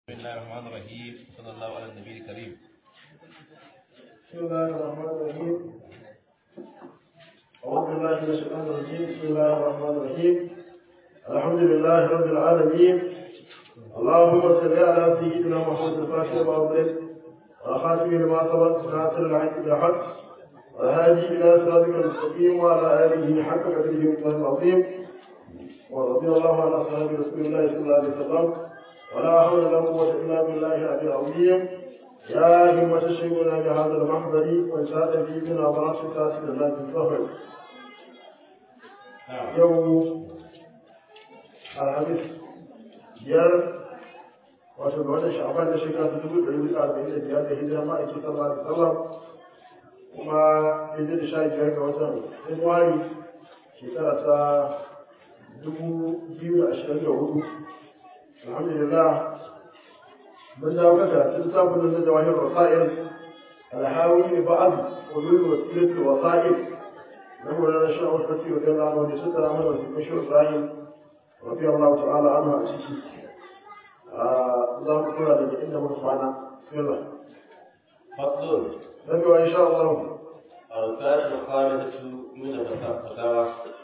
بسم الله الرحمن الرحيم صلى الله على النبي الكريم بسم الله الرحمن الرحيم أعوذ بالله من الشيطان الرجيم بسم الله الرحمن الرحيم الحمد لله رب العالمين اللهم صل على سيدنا محمد الفاتح وأفضل والخاتم لما سبق ناصر الحق بالحق والهادي إلى صراطك المستقيم وعلى آله حق قدره ومقداره العظيم ورضي الله عن أصحاب رسول الله صلى الله عليه وسلم ولا حول ولا قوة إلا بالله العلي العظيم يا همة الشيخنا بهذا المحضر وإنشاء في بنا براسك كاسد الله بالفخر يوم الخميس biyar wato ga watan sha'aban na shekara ta dubu ɗari da arba'in da biyar da hijira ma'aiki sallallahu alaihi wasallam kuma daidai da sha biyar ga watan Fabrairu shekara ta dubu biyu da ashirin da hudu alhamdulillah mun dawo ga karatun littafin da jawahir wasa'il alhawi ne ba'ad ulul wasilat wasa'il na mulana shi awal fati wa dalla wa da suka ramar wa cikin shi Ibrahim radiyallahu ta'ala anhu a ciki za mu kula daga inda muka kwana bismillah فصل nabi wa insha Allah أركان الخارجة من الفتاوى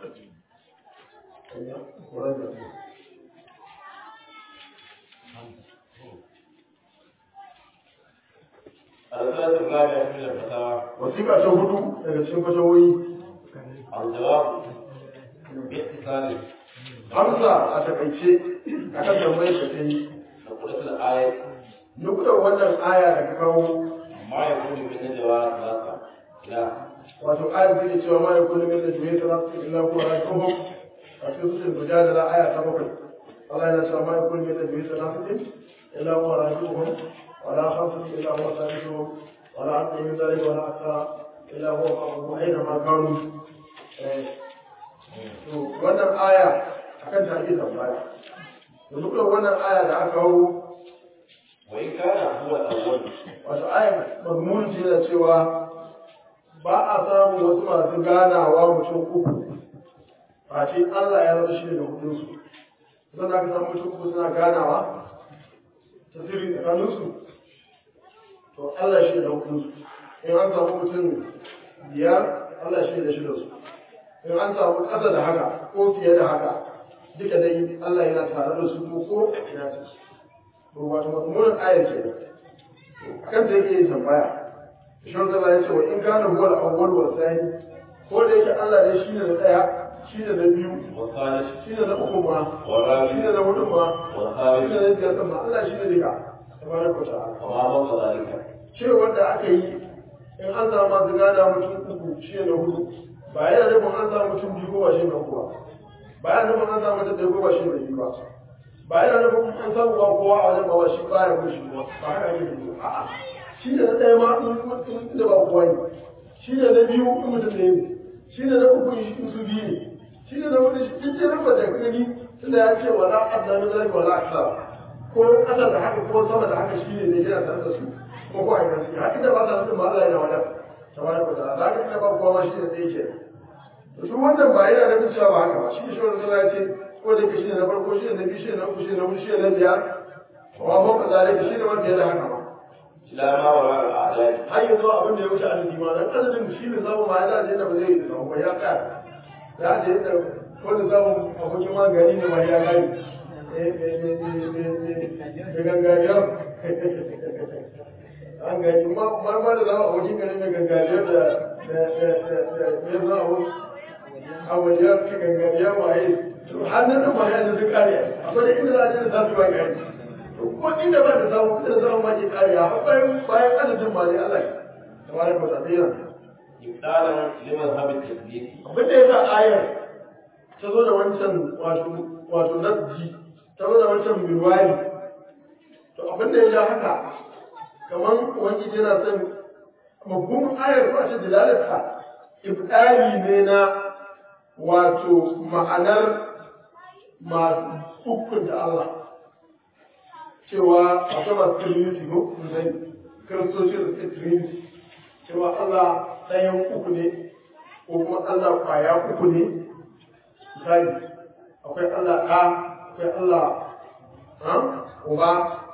أركان الخارجة من الفتاوى wasiƙa ta hudu daga cikin fatawoyi الجواب باختصار Hamza a takaice a kan tambayar da ta yi نقول الآية nukudar wannan aya da ka kawo ما يكون من النجوى ثلاثة لا wato ayar da ke cewa ma ya kullum yadda juye ta rasu illa kuwa rajuhum a cikin sutun mujadala aya ta bakwai Allah yana cewa ma ya kullum yadda juye ta rasu illa kuwa rajuhum wala khamsu illa huwa sadisuhum wala adna min dhalika wala akthara illa huwa ma'ahum aina ma kanu Eh, to wannan aya akan ta ake tambaya to duk da wannan aya da aka kawo وإن كان هو الأول wato ayar mazmun ce da cewa ba a samun wasu masu ganawa mutum uku face Allah ya zama shi ne da hudunsu zan aka samu mutum uku suna ganawa ta sirri tsakaninsu to Allah shi ne da hudunsu in an samu mutum biyar Allah shi ne da shidansu in an samu ƙasa da haka ko fiye da haka duka dai Allah yana tare da su ko ko ina su to wato mazmunin ayar kenan kan da yake yin tambaya shan zama ya ce wa in kana huwa al-awwal wa thani ko da yake Allah ne shine na daya shine na biyu والثالث shine na uku ma والرابع shine na hudu ma shine والخامس na biyar din ma Allah shine duka tabaraka wa ta'ala وما فوق ذلك cewar da aka yi in an samu masu gada mutum uku shine na hudu ba yana nufin an samu mutum biyu ko ba shi na uku ba ba yana nufin an samu mutum ɗaya ko ba shi na biyu ba ba yana nufin an samu ba kowa a wajen ba shi ba ya kushi ba ba haka ake nufi a'a shi ne na ɗaya ma in mutum da ba kowa ne shi ne na biyu in mutum ɗaya ne shi ne na uku in su biyu ne shi ne na hudu shi duk da rufa da gani tunda ya ce wala adna min zalika wala aksara ko ƙasa da haka ko sama da haka shi ne ne yana tare da su ko ko a yanzu har inda ba sa nufin ba Allah yana wadar tabaraka wa ta'ala da haka inda ba kowa ma shi ne ɗaya ke to su wannan ba yana nufin cewa ba haka ba shi ne shi wanda ya ce ko da ke shi ne na farko shi ne na biyu shi ne na uku shi ne na hudu shi ne na biyar wa ba ka zalika shi ne wanda ya da haka ba إلى ما وراء الأعداد har yanzu abin da ya wuce adadi ma dan adadin shi ne zamu ma yana da yadda ba zai yi da ba ya tsaya ya da yadda ko da zamu abokin magani ne ma ya gani eh eh eh eh gangariyar an gani ma ma ma da zamu abokin gani mai gangariyar da da da da ya za a wajen ki gangariyar waye to hannun da ma ya da duk kare akwai da inda za a je da za su ba gani kuma inda ba da samu inda samu ma ke kariya har bayan bayan adadin ma ne Allah tabaraka wa ta'ala إبطالا لمذهب التثبيت abin da yasa ayar ta zo da wancan wato wato naddi ta zo da wancan bilwali to abin da ya ja haka kamar ubangiji yana son mafhumin ayar ko a ce dalalarsa ibdali ne na wato ma'anar masu hukunta Allah cewa akwai masu trinity ko zai kiristoci da suke trinity cewa Allah ɗayan uku ne ko kuma Allah kwaya uku ne misali akwai Allah ɗa akwai Allah ha uba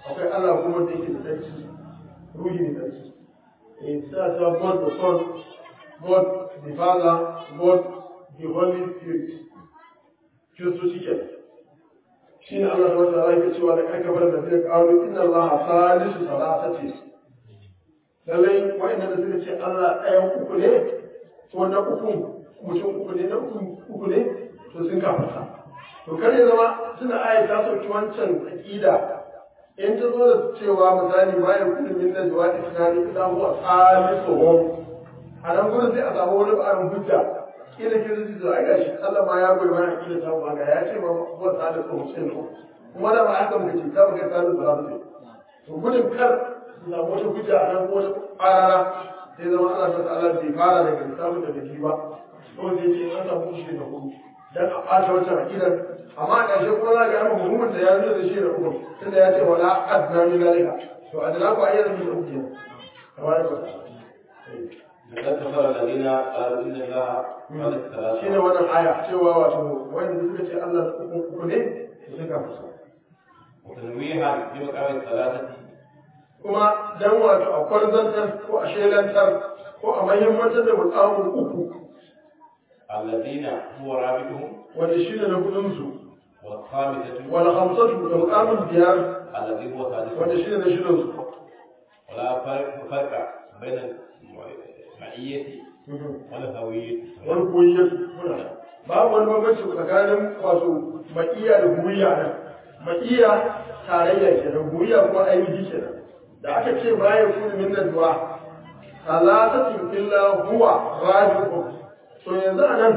akwai Allah kuma da yake da tsarki ruhi ne tsarki eh sai ta God the Son God the Father God the Holy Spirit Kiristoci ke shi ne Allah subhanahu wa ta'ala yake cewa da kanka bar da zai kawo inna Allah salisu salatati lallai wa'annan da suka ce Allah ɗayan uku ne ko na uku mutum uku ne na uku uku ne to sun kafarta to kar ya zama suna aya ta sauki wancan aqida in ta zo da cewa misali bayan kullu min najwa isnani ila huwa salisuhum a nan gurin sai a samu wani ba'arin hujja kila ke zai zo ai gashi Allah ma ya goyi mana aqida ta ba ga ya ce ma huwa salisuhum sai no kuma da ba haka muka ce ta muka salisu ba su to gudun kar su samu wata hujja a nan ko wata ƙarara sai zama Allah ta ta'ala bai fara daga lissafin da bai ba ko zai ce an samu shi da hudu dan a ɓata wata akidar amma a ƙarshe kuma za ka yi muhimmin da ya zo da shi da uku tunda ya ce wala adna min zalika to adna ku ayyana min uku kenan kamar da لقد كفر الذين قالوا إن الله ثالث shi ne ثلاثة wannan aya cewa wato wanda suka ce Allah uku uku ne su suka fusa وتنويها في مقام الثلاثة kuma dan wato a kwarzantar ko a shelantar ko a mahimmantar da mukamin uku الذين هو رابطهم wanda shi ne na kudinsu والخامسة wala hamsatu da mukamin biyar الذي هو wanda ثالثهم shi ne na shirinsu ولا فرق فرق بين المعية والهوية wani koyiyar muna babu wani bambanci tsakanin wato ma'iya da guriya nan ma'iya tarayya kenan guriya kuma ainihi kenan da aka ce bayan kudu min najwa salatatin illa huwa rabi'un to yanzu anan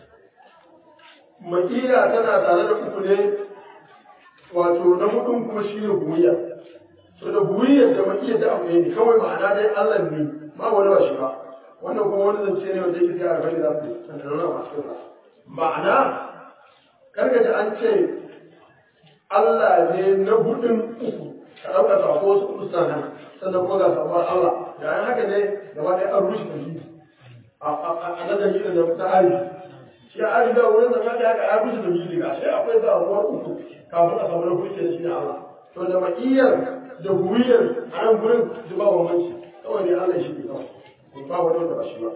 ma'iya tana tare da uku ne wato na hudun kuma shi ne guriya to da guriyar da ma'iya da abu ne kawai ma'ana dai Allah ne ba wani ba shi ba wannan kuma wani zance ne wanda yake sai a rabai da su sanarwa masu kyau ma'ana karka ji an ce Allah ne na hudun uku ka ɗauka sako wasu kudu nan sannan kuma ga samuwar Allah yayin haka ne gaba ɗaya an rushe tauhidi a nan dalilin da ta ari shi a ari da wurin zama da haka ya rushe tauhidi ga shi akwai samuwar uku kafin a samu na hudu ke da shi ne Allah to da ma'iyyar da guriyar a nan gurin su ba bambanci kawai ne Allah shi ne kawai ba wani wanda ba shi ba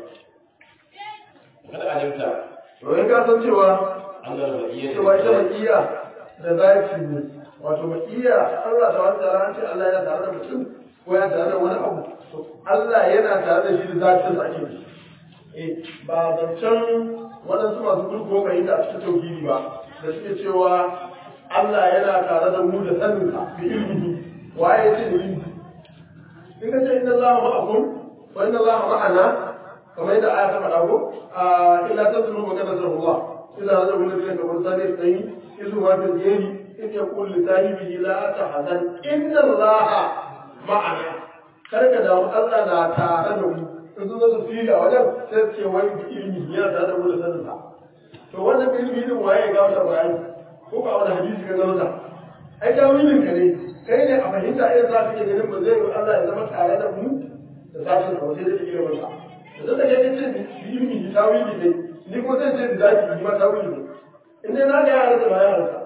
وقد علمت to in ka san cewa أن المعية cewa ita maƙiya da zafi ne wato maƙiya Allah ta wata tare an ce Allah yana tare da mutum ko yana tare da wani abu to Allah yana tare da shi da zafin sa ake yi eh ba zancen waɗansu masu gurgo mai da a cikin tauhidi ba da suke cewa Allah yana tare da mu da sanin sa bi ilmihi waye ce da ilmi in ka ce inna Allah ma'akum wa inna Allah ma'ana kamar yadda aya ta faɗa ko a illa tasru magana Allah إذا هذا من الذين كفروا ثاني اثنين إذ هو في الجيل إذ يقول لصاحبه لا تحزن إن الله معنا kada da Allah na tare da mu in sun zo fili a wajen sai ce wai bi ilimi ya tare da mu da sanin sa to wannan ilimi din waye ga wata bayani ko ba wani hadisi ka gano ta ai tawilin ka ne kai ne a fahimta irin za ka iya ganin ba zai yi Allah ya zama tare da mu da sashin sa sai da ilimin sa da zai da kai ce bi ilimi tawili ne ni kuma zan ce da zaki yi mata wuri ne in dai na ga yara da bayan harsa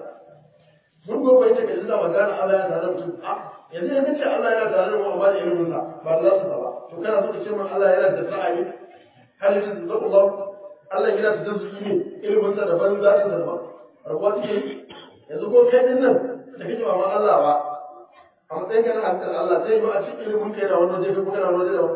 mun gobe ita ka jinda magana Allah ya tare mutum a yanzu yanzu ce Allah yana tare da mu amma da ilimin sa ba za su ba to kana so ka ce min Allah yana da sa'ayi hal yajid da Allah Allah yana da dazuki ne ilimin sa daban zatin sa daban rabuwa take yanzu ko kai din nan da kake ba ma Allah ba a matsayin kana hankali Allah sai ba a cikin ilimin kai na wani waje ko kana wani waje da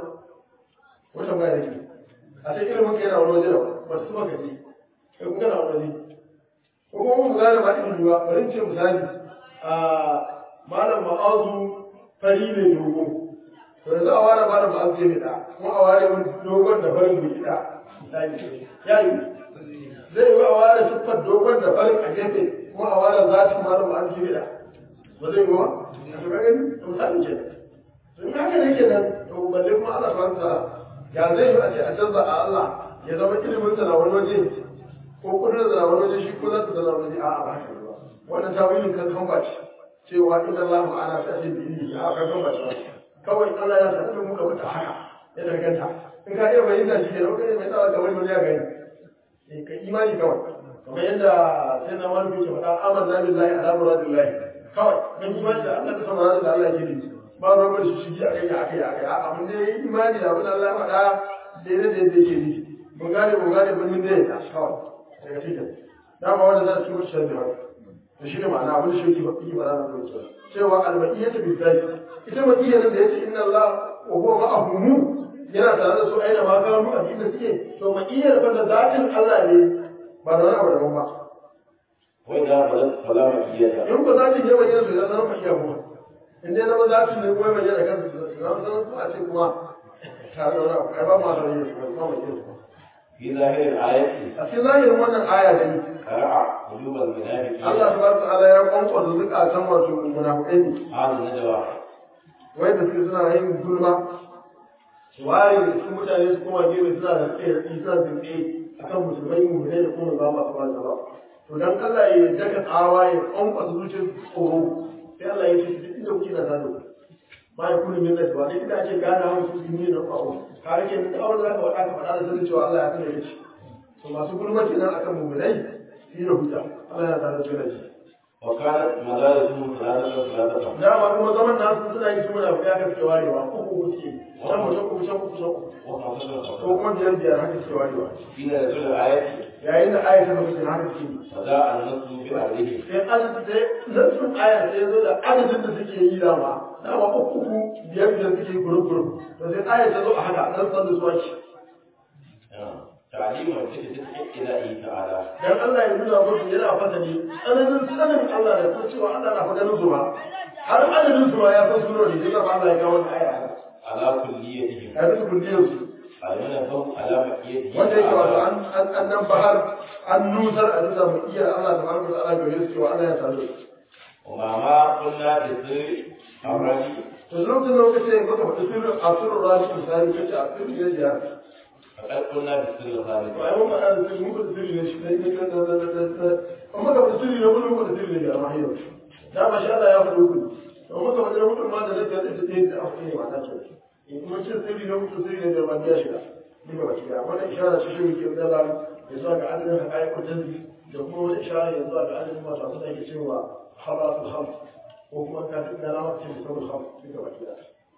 wata baya da ke a cikin ilimin kai na wani waje da ba su maka ji kai kuma kana wani ko kuma mun gane ba ilimi ba bari ce misali a malam ma'azu fari ne dogo to yanzu a ware malam ma'azu ya da kuma a ware wani dogon da farin bai da misali ya yi zai yi a ware siffar dogon da farin a gefe kuma a ware zatin malam ma'azu ya da ba zai yi ba to ka gani to misali ke to in haka ne kenan to balle kuma Allah subhanahu wa ta'ala ya zai yi a ce a canza a Allah ya zama ilimin sa na wani waje ko kudin sa na wani waje shi ko za ta zama wani a'a ba haka ba wannan tawilin kan kan bace cewa inna Allah ma'ana ta ce bi ilmi a kan kan bace kawai Allah ya sanar da mu ka fita haka ya danganta in ka iya bayyana shi ne lokacin mai tsawa kamar wani ya gani eh ka imani kawai kamar yadda sai na wani ke faɗa amanna billahi ala muradillahi kawai mun imani da Allah da sama da Allah ke yi ba ruwan da shi shi akai ya akai ya akai a mun dai imani da abin Allah ya faɗa daidai da yadda yake yi mun gane mun gane mun dai ya kawai daga cikin dama wanda za su ci mutu da haka to shi ne ma'ana abin da shi yake yi ba na da cewa al-ma'iyyatu billahi ita ma'iyyar da yace inna Allah wa huwa ma'ahum yana tare da su aina ma kanu a inda suke to ma'iyyar fa da zatin Allah ne ba da wani abu daban ba وإذا بلغت فلا مكية in ba zatin ya bayyana su ya zama ma'iyyar kuma in dai zama zatin ne kuma bayyana kansu su zama zama su a ce kuma tare da wani abu ai ba ma da yin su ba ma'iyyar su في ظاهر الآية a cikin zahirin wannan aya da ni قرع قلوب المنافقين Allah subhanahu wa ta'ala ya kwankwasa zukatan wato munafiqai ne هذا النجوى wai da suke suna yin gulma ware da su mutane su kuma gefe suna da tsaye suna zinke a kan musulmai mummune da kuma ba masu ba ba to dan Allah ya daga tsawa ya kwankwasa zuciyar tsoro sai Allah ya ce duk inda kuke na sadu ba ya kuni min najwa duk inda ake gane hawa su ne na fawo ka rike da awar da ka faɗa ka faɗa da sanin cewa Allah ya sanar da shi to masu gulma kenan akan mummunai shi da hujja Allah ya tare da su da shi وكانت مدارسهم ثلاثة ثلاثة dama kuma zaman nasu suna yi suna ya kan suke warewa uku uku suke can mutum uku can uku can uku وخمسة ko خمسة kuma biyar biyar haka suke warewa حين نزول الآية yayin da aya ta lokacin haka suke فجاء النص بأهله sai adadin sai nassun aya sai ya zo da adadin da suke yi dama dama uku uku biyar biyar suke gurub gurub to sai aya ta zo a haka nan san da su ake تعليم وجهة إلهه تعالى dan Allah ya nuna musu yana fasali tsananin sanin Allah da kuma cewa Allah na fadanin su ba har adadin su ma ya san surori sai ba Allah ya kawo wannan aya haka على كليتهم a bisa kulliyar su المنفهم على بقيته wanda yake wato تعالى an an an nan bahar an nusar a bisa mu iya Allah tabaraka wa ta'ala gare su cewa Allah ya sanu ومع ما قلنا بالسر الرجي to lokacin da muka ce muka faɗi sirrin asirul rashi misali kace a sirri ne ya فقد قلنا بالسر الخالد to ai mun faɗa da sirri mun faɗi sirri ne shi dai dai da da da da amma ka faɗi sirri ne mun faɗi sirri ne ya ma yau da ma sha Allah ya faɗi ku to muka faɗi da mutum ma da zai ta ta ta afu ne mata ce in kuma ce sirri ne mutum sirri ne da ba biya shiga ni ba ba shiga wannan isharar ce shi ke da ya zuwa ga adadin haƙa'iƙo jazbi da kuma wani isharar ya zuwa ga adadin masu abin da ake cewa habaratul khams ko kuma ka fi da lamar ce musamman khams duka ba shiga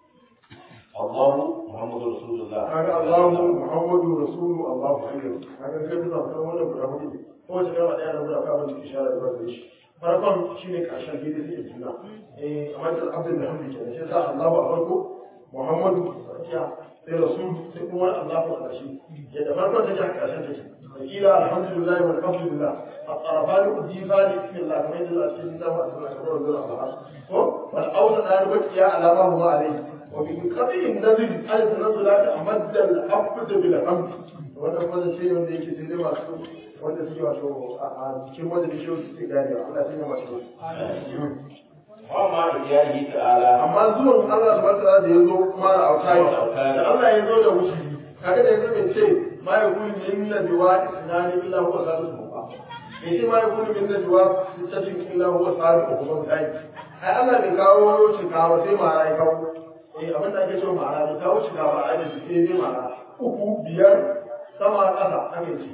الله محمد رسول الله kaga Allahu Muhammadu Rasulu Allahu Akbar kaga kai bisa kan wannan guda hudu ko wace kalma daya da guda ka wani isharar da ba shi farkon shine karshen gidi sai juna eh amma da abdul hamdi kenan sai sa Allahu a farko Muhammadu ya sai Rasul sai kuma Allahu a ƙarshe yadda farkon take a ƙarshen take wakila alhamdulillah walhamdulillah الطرفان الضيفان بسم الله كما يدل على سيدنا الله وعلى سيدنا الله wal awsa da bakiya alama huma alayhi وبقطع النذر على التنزلات أمد الحفظ بالحمد wannan kuma shi ne wanda yake sai dai masu wanda suke wato a cikin wanda da shi suke gane Allah sai ya masu وما إياه تعالى amma zuwan Allah subhanahu wa ta'ala da yazo kuma da autai da Allah ya zo da wuce kaga da yanzu bai ce ma ya kuli min najwa isnani illa huwa salisu ba bai ce ma ya kuli min najwa sittatin illa huwa salisu ba kai ai Allah bai kawo cikawa sai mara ya kawo eh abin da ake cewa mara bai kawo cikawa a da sai dai mara uku biyar sama ƙasa ake ce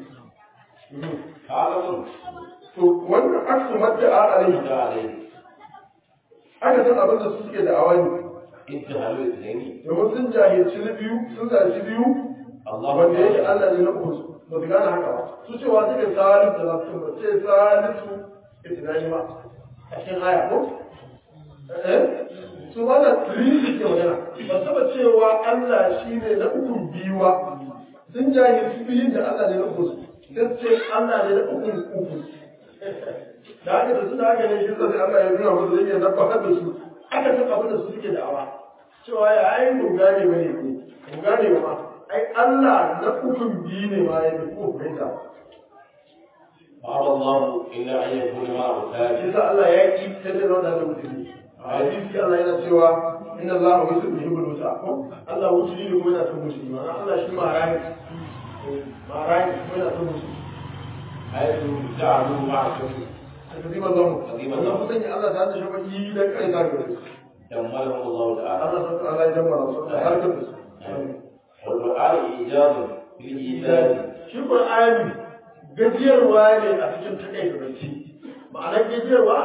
قال to wannan aksu madda a alai من عليه aka san abin da su suke da awani انتهى الاثنين domin sun jahilci na biyu sun zaci biyu الله wanda yake Allah ne na uku su ba su gane haka ba su cewa suke salisu da su ba ce salisu itinani ba a cikin aya ko eh su ba da trinity ke magana ba su ba cewa Allah shi ne na uku biyu ba sun jahilci biyun da Allah ne na uku su sai su ce Allah ne na uku uku da haka da suna haka ne shi sai Allah ya nuna musu zai iya nabbakar da su aka san abin da su suke da'awa cewa ya ai mu gane bane ne mu gane ba ai Allah na ukun biyu ne ma ya fi ko fahimta قال الله إلا أن يكون معه shi ثالث sa Allah ya ki sai da wanda da mutum a hadisi Allah yana cewa inna Allah wa yusul yuhibbul musa ko Allah wuce ne kuma yana son musulmi ma'ana Allah shi ma rai ma rai kuma yana son musulmi حيث جعلوا مع الكفر takdiba zamu wannan kusan ya Allah ta da shabaki dan kai ta gare دمرهم الله تعالى Allah sa Allah ya jama'a su da harkar da su والقرآن إيجاز في الإيجاز shi Qur'ani gajiyarwa ne a cikin takaita bacci ma'anar gajiyarwa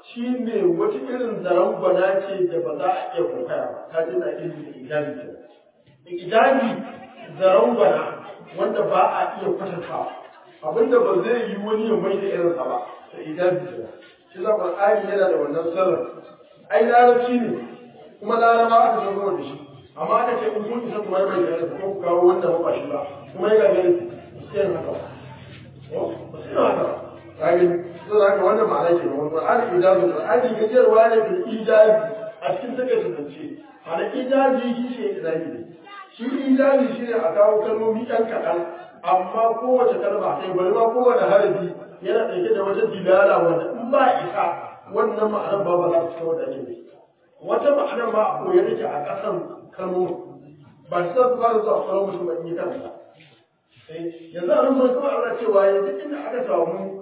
shi ne wata irin zaren gwana ce da ba za a iya kokaya ba ta ce na ilmi da ijabi ce ijabi zaren gwana wanda ba a iya kwatantawa abinda ba zai yi wani ya mai da irinsa ba da ijabi ce shi za Qur'ani yana da wannan sirrin ai larabci ne kuma laraba aka san kuma da shi amma aka ce in kun isa kuma ya bai da irinsa ko ku kawo wanda ba shi ba kuma ya gabe sai haka ba sai haka ba kage so da haka wannan ma'ana ke nan Qur'ani ijabi Qur'ani gajiyarwa ne bil ijabi a cikin take tantance ana ijabi shi ne ijabi ne shi ijabi shi ne a kawo kalmomi ɗan kaɗan amma kowace kalma sai bari ma kowane harafi yana ɗauke da wata dilala wanda in ba isa wannan ma'anar ba ba za ta fito da ne wata ma'anar ma a koyar take a ƙasan kalmomi ba shi za su fara zuwa kwaron mutum ba in yi kansa yanzu a nan mun kuma ana cewa yanzu inda aka samu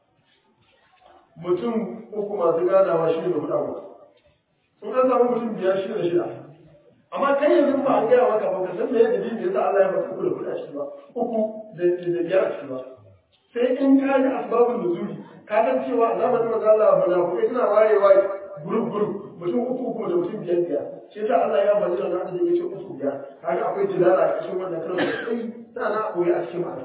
mutum uku masu ganawa shi ne da hudu abu in an samu mutum biyar shi da shida amma kai yanzu ba an gaya maka ba ka san me yadda dalilin yasa Allah ya baka uku da hudu a ciki ba uku da da biyar a ciki ba sai in ka ji asbabun nuzuli ka san cewa a zamanin manzo Allah munafikai suna wayewa group group mutum uku uku da mutum biyar biyar shi yasa Allah ya bani da nan da yake uku biyar kaga akwai dilala a cikin wannan kalmar sai sana a koyi a cikin ma'ana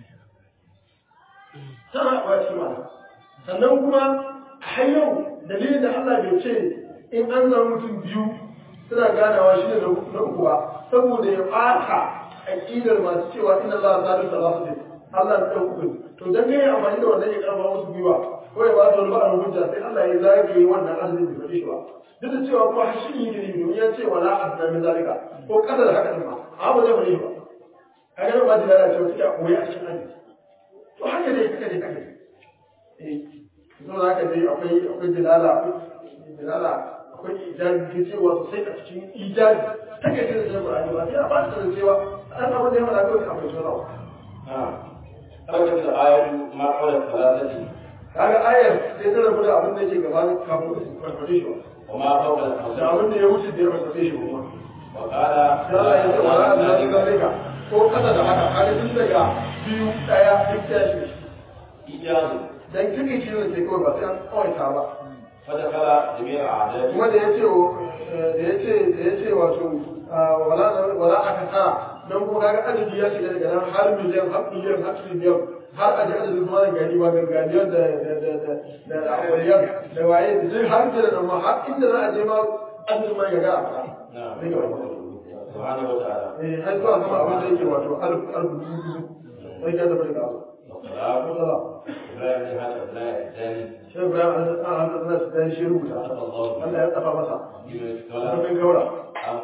sana a koyi a cikin ma'ana sannan kuma har yau dalilin da Allah bai ce in an zama mutum biyu suna ganawa shi ne na uku ba saboda ya ɓata aƙidar masu cewa inna Allah ta da salatu ne Allah ta uku to dan kai amfani da wannan ya karba musu gwiwa ko ya ba su wani ba'ar hujja sai Allah ya zagaye wannan azumin bai faɗi shi ba duk da cewa kuma har shi ne gidi domin ya ce wala adna min zalika ko kada da haka din ma amma ba zai faɗi ba kaga nan ba da lalace wata ya koyi a cikin hadisi to haka dai haka dai haka dai eh so haka dai akwai akwai dilala akwai dilala akwai ijabi cewa sosai a cikin ijabi ta kai da zai Qur'ani ba sai a ba ta cewa an abin da ya fara kawai akwai sura أوجد الآية ما قول الثلاثة kaga ayar sai ta rabu da abin da yake gaba kafin su farfade shi وما فوق da الخمسة abin da ya wuce da ya farfade shi kuma وقال sai Allah ya ce wala an zai zalika ko kasa da haka kaga tun daga biyu daya duk ta shi إيجاز dan kike shi ne sai kawai ba sai an kawaita ba فدخل جميع أعداء kuma da yace da yace da yace wato wala wala aka tsara dan kuma kaga adadi ya shiga daga nan har miliyan har miliyan har triliyan har a ji adadin kuma da gani ba ganganiyar da da da da da awaliyar da waye da zai har da nan ma har inda za a je ma adadin ma ya ga a fara نعم Zai gaba. سبحانه وتعالى eh har zuwa sama abin da yake wato alf alf dubu sai ka tabbata ga Allah والصلاة Masala. إبراهيم هذا أبناء الثاني Shi Ibrahim an an an tsana su dan shi rubuta. أتى الله Allah ya tsafa masa. بما Wannan يتولى gaura. عام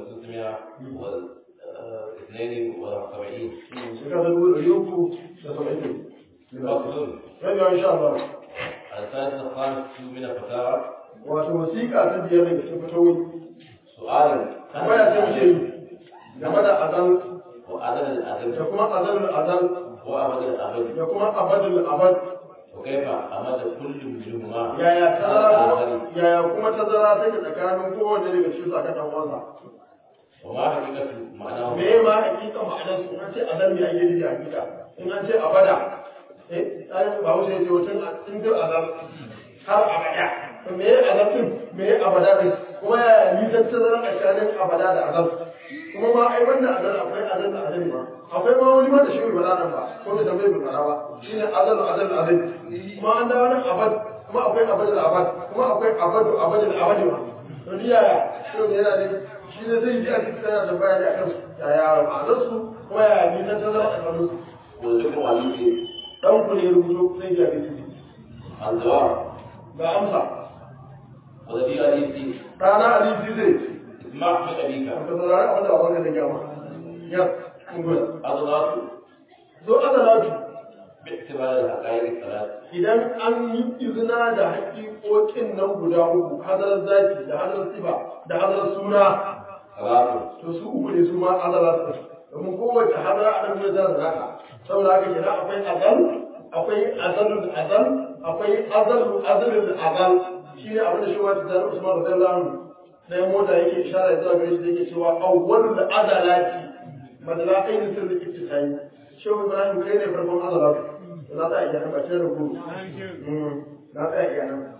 1672 Shekara ta dubu ɗari uku da saba'in. فصل Rabiwa insha Allah. الثالث الخامس من الفتاوى Wato wasiƙa ta biyar daga cikin fatawoyi. سؤال Tambaya ce muke yi game da azal وعدد da الأدب kuma azalul azal وأبد الأبد da kuma abadul abad. وكيف أمد كل منهما Yaya tazara الآخر yaya kuma tazara take tsakanin kowanne daga cikin sa kan dan uwansa. وما حقيقة معناه Me ma hakika ma'anar su in an ce azal me ake nufi hakika in an ce abada eh ai ba wuce yace wutun in dir azal har abada to me azal din me abada din kuma ya nisan tazara tsakanin abada da azal kuma ma ai wannan azal akwai azal da azal ma akwai ma wani ma da shi bai nan ba ko da tambaye bai fara ba shine azal azal azal kuma an dawo nan abad kuma akwai abadul abad kuma akwai abadu abadul abadi ma to ni yaya shi ne yana da shi ne zai ji a cikin tana da bayani akan yaya ma'anar su kuma yaya nisan tazara tsakanin su والذكر عليه dan ku ne rubuto sai ya bi الجواب ga amsa والذي عليه rana ali zai اسمع من أبيك ka saurari abin da babanka da gama ya kun gwada أضغط zo azalatu باعتبار الحقائق الثلاث idan an yi izina da haƙiƙoƙin nan guda uku hadarar zaki da hadarar sifa da hadarar suna ثلاث to su uku ne su ma azala su domin kowace hadara a nan gudu da naka saboda haka kenan akwai azal akwai azalul azal akwai azalul azalul azal shi ne abin da shi wata zan usman radiyallahu anhu na yin mota yake ishara zuwa gare shi da yake cewa awwalul azalati madala ainihin sirri ittisai shehu ibrahim kai ne farkon azalatu na ta iya nan ba ce da gudu na ta iya nan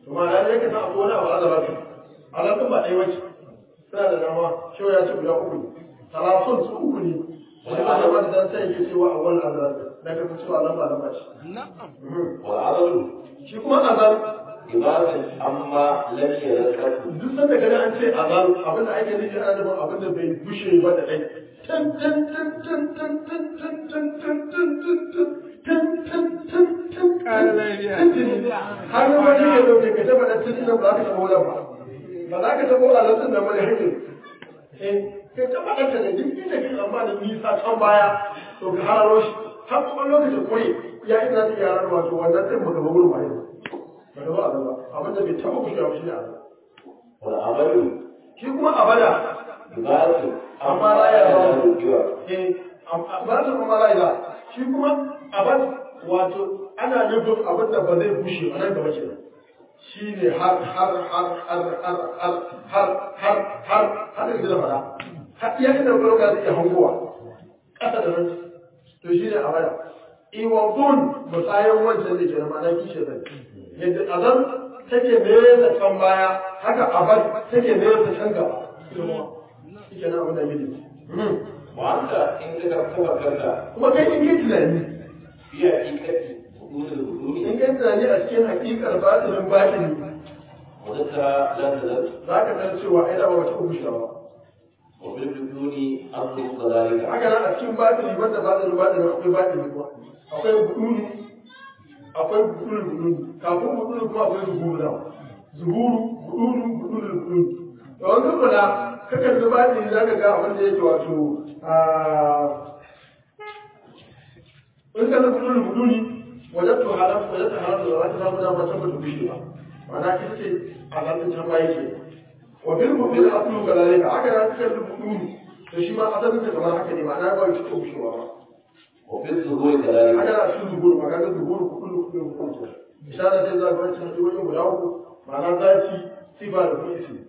to ma da yake san akwai wani abu azabatu azabun ba ɗaya wace suna da dama shehu ya ce guda uku ne talatin su uku ne wani azaba da dan sai yake cewa a wani azab da ka cewa lamba lamba ce والعضل shi kuma azab عبارة عما لم يذكره duk sanda kaga an ce azab abin da ake nufi ana nufin abin da bai bushe ba da ɗai tan tan tan tan tan tan tan tan tan tan tan tan tan tan tan har wani ya dauke ka taba dan tun ba za ka taba wulan ba ba za ka taba alatun da mai hakin eh kai taba dan ta da duk inda kake tsammanin nisa can baya to ka hararo shi har kuma lokacin kure ya ina da yaran wato wannan din baka ba gurin ba yanzu ba da ba azaba abin da bai taba kushewa shi ne azaba والعمل shi kuma abada عبارة amma la ya لا ba يذكره eh ba ta kuma la ya shi kuma abad wato ana nufin abin da ba zai bushe ba nan gaba kenan shi ne har har har har har har har har har har da fara har iya inda ga zai iya hangowa ƙasa da nan to shi ne abada iwadun musayan wancan da ke da ma'ana kishe zai yadda azan take nesa can baya haka abad take nesa can gaba shi ke nan abin da yake وأنت إن تفكرت kuma kai in kai tunani في حقيقة وجود الوجود in kai tunani a cikin hakikar batinin batini وذكر لا تزال za ka san cewa ai dama wata ubusha ba وفي الوجود أمر كذلك haka nan a cikin batini banda batinin batinin akwai batini kuma akwai buduni akwai buduni buduni kafin buduni kuma akwai zuhuru da zuhuru buduni buduni buduni da wani kula kakan da batini za ka ga abin da yake wato in ka zama buduni buduni wajen to haram wajen ta haram da za ka samu dama can ba ta bushe ba ma'ana ita ce a zaɓin can baya ke wa bil mubil aslu kadalika haka nan suka rubuta buduni to shi ma asalin ta kamar haka ne ma'ana ba shi ta bushewa ba وفي الظهور كذلك haka na cikin zuhuru ma kaga zuhuru kudu kudu kudu misali sai za ka wancan hanyoyin guda uku ma'ana zaki sifa da kuma isi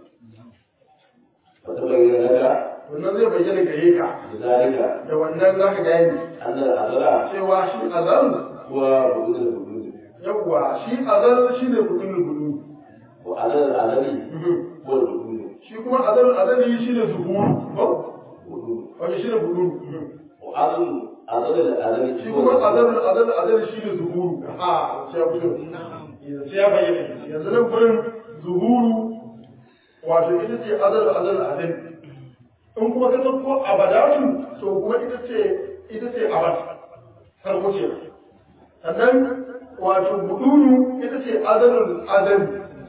فتبين لك wannan zai bayyana gare ka بذلك da wannan za ka gane أن الأزل cewa shi azal هو وجود الوجود yawwa shi azal shi ne kudin gudu وأزل الأزل هو الوجود shi kuma azal azali shi ne zuhuru ko وجود wani shi ne gudu وأزل أزل الأزل shi kuma azal azal azal shi ne zuhuru a sai ya fito sai ya bayyana yanzu nan gurin zuhuru wato ita ce azal azal azal in kuma ka ko abadatu to kuma ita ce ita ce abad farko ce sannan wato buduru ita ce azalul azal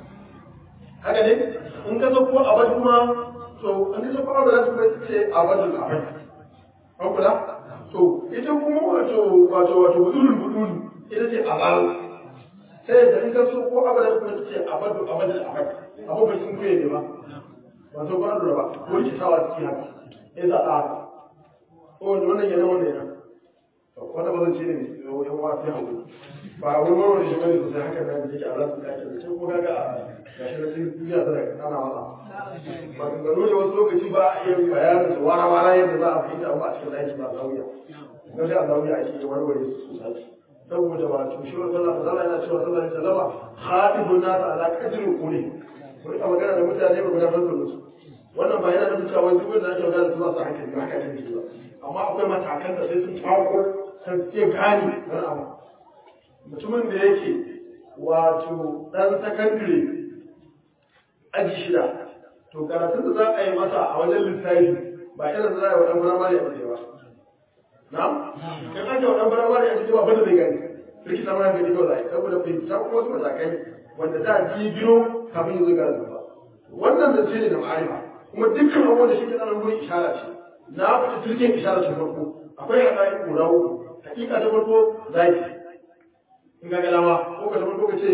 haka ne in ka ko abad kuma to in ka ko abadatu kuma ita ce abadul abad an kula to ita kuma wato wato wato budurul buduru ita ce abal sai da in ka so ko abadatu kuma ita ce abadul abadul abad abu bai sun kuye ne ba ba so ba lura ba ko rikitawa cikin haka in za a haka ko wanda wannan yana wannan yana wanda ba zan ce ne mai yan wa sai hagu ba wani wani shi bane sosai haka da yake a rasu kake da can ko kaga a gashi na cikin duniya tana ana masa ba kan gano ne wasu lokaci ba a iya bayanin su wara wara yadda za a fahimta ba a cikin aiki ba zawiya na sai a zawiya ake yi warware su sosai saboda wato shi wa sallah sallah yana cewa sallah alaihi wasallama khatibun nas ala qadri quli ko ita magana da mutane ba gudanar da su wannan ba yana nufin cewa duk wanda ake magana da su masu hankali ba haka ne ba amma akwai matakan da sai sun tako sun iya gane wani abu mutumin da yake wato dan sakandare aji shida to karatun da za a yi masa a wajen lissafi ba irin da za a yi wa ɗan firamare a ba na? kan ake wa ɗan firamare a cikin abin da zai gani rikita ta mana gani kawai saboda fahimta kuma wasu matakai wanda za a ji biro kafin ya zo ga zuba wannan da ce ne da ma'arifa kuma dukkan abubuwan da shi ke tsanan gurin ishara ce na fita turken ishara ta farko akwai haɗari guda uku hakika ta farko zaki in ga galama ko ka ta farko ka ce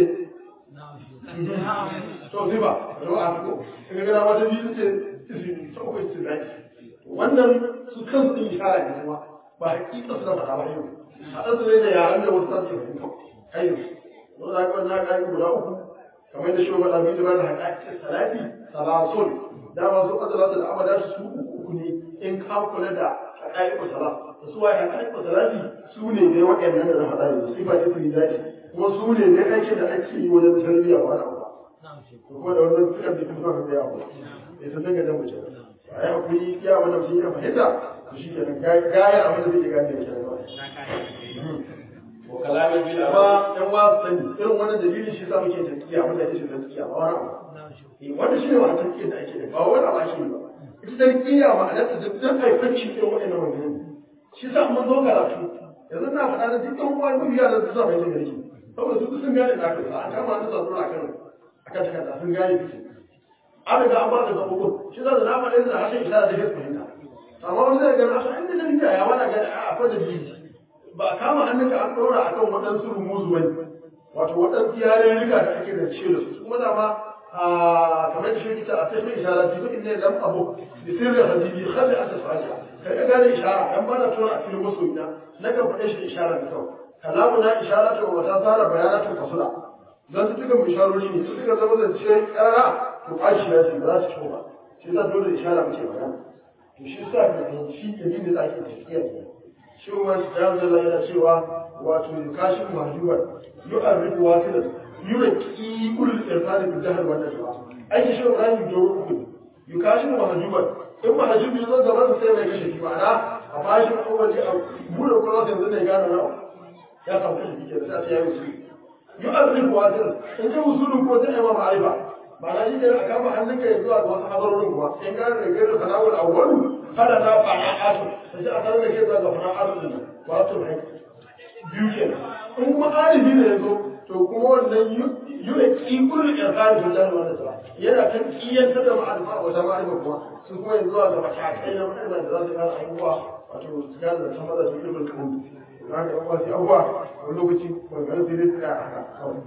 to ziba da ba a ko in ga galama ta biyu ce izini ta uku ce zaki wannan su kansu din ishara ne kuma ba hakika suna faɗa ba yau a ɗan su ne da yaran da wasu sasu fahimta kai yau za ka wannan haƙaƙi guda uku kamar da shugaban abin da ba da haƙaƙi salati salasun dama su azalatu da abada su uku ne in ka kula da haƙaƙi salat da su waye haƙaƙi salati su ne dai waɗannan da na faɗa yanzu sifa ta fi zaki kuma su ne dai aikin da ake yi wajen tarbiyya ba na ba to kuma da wannan fitar da kuma kan da yawo sai sun dinga jan mutum a yi hakuri iya wannan mutum ya fahimta to shi kenan gaya abin da zai gane da kenan wa kalamin bil amma yan wa sani irin wannan dalilin shi sa muke tafiya abin da yake tafiya ba wani abu wanda shi ne wa tafiya da ake da ba wani abu ake yi ba ita tarkiya ma'anar ta duk haifanci irin waɗannan wannan shi sa mun zo karatu yanzu na faɗa da duk ɗan uwa duk yaran su sa bai da garki saboda su sun gane da aka an kama an sa sura akan akan takarda sun gane su an riga an ba da gaɓoɓin shi za da na faɗa da harshen isara da ya fahimta amma wani zai gani a inda tarkiya ya wani gani a akwai da biyu ba a kama hannunka an ɗora a kan waɗansu rumuzu bane wato waɗansu yarurruka da ake zance da su kuma dama kamar da shi ta a sai mai ishara ji in ne lam abu da sirri habibi khalli asa fatiha kai ka gane ishara dan ba na tura a cikin masoyina na kan faɗe shi ishara da kawai kalamu na ishara ta wata tsara bayanatun fasula dan su tuka isharori ne su tuka zama zance ƙarara to ƙashi ya ce ba za su ci ba shi za dole ishara muke magana to shi sa ka fahimci dalilin da ake tafiya kenan shi kuma ya zalla yana cewa wato kashin mahjuban yu'arrifu wasilan yuraki ulul irfani bil jahl wannan ba ai shi Ibrahim doro ku yukashin mahjuban in mahjubi zo gaban sai mai kashe shi ma'ana a bashi kowace a bude kuma sai yanzu ne gane na ya samu kashe shi ke da sai ya yi usuli yu'arrifu wasilan in ji usulun ko sai ma ma'arifa ma'ana shi ne a kama hannunka ya zuwa ga wasu hazarorin kuma in gane da gairu sana'ul awwalu fara na fana'atu sai a sanar da ke zuwa ga fana'atu din wato mai biyu kenan in kuma alibi ne ya zo to kuma wannan yuna kikul irfani da jami'a wanda ta yana kan kiyantar da ma'arifa wata ma'arifa kuma su kuma yanzu zuwa ga matakai na ma'arifa da za su gane abubuwa wato su gane da sama da su ilmin kan na ga abubuwa su abubuwa wani lokaci wani gani sai dai tsaya a haka kawai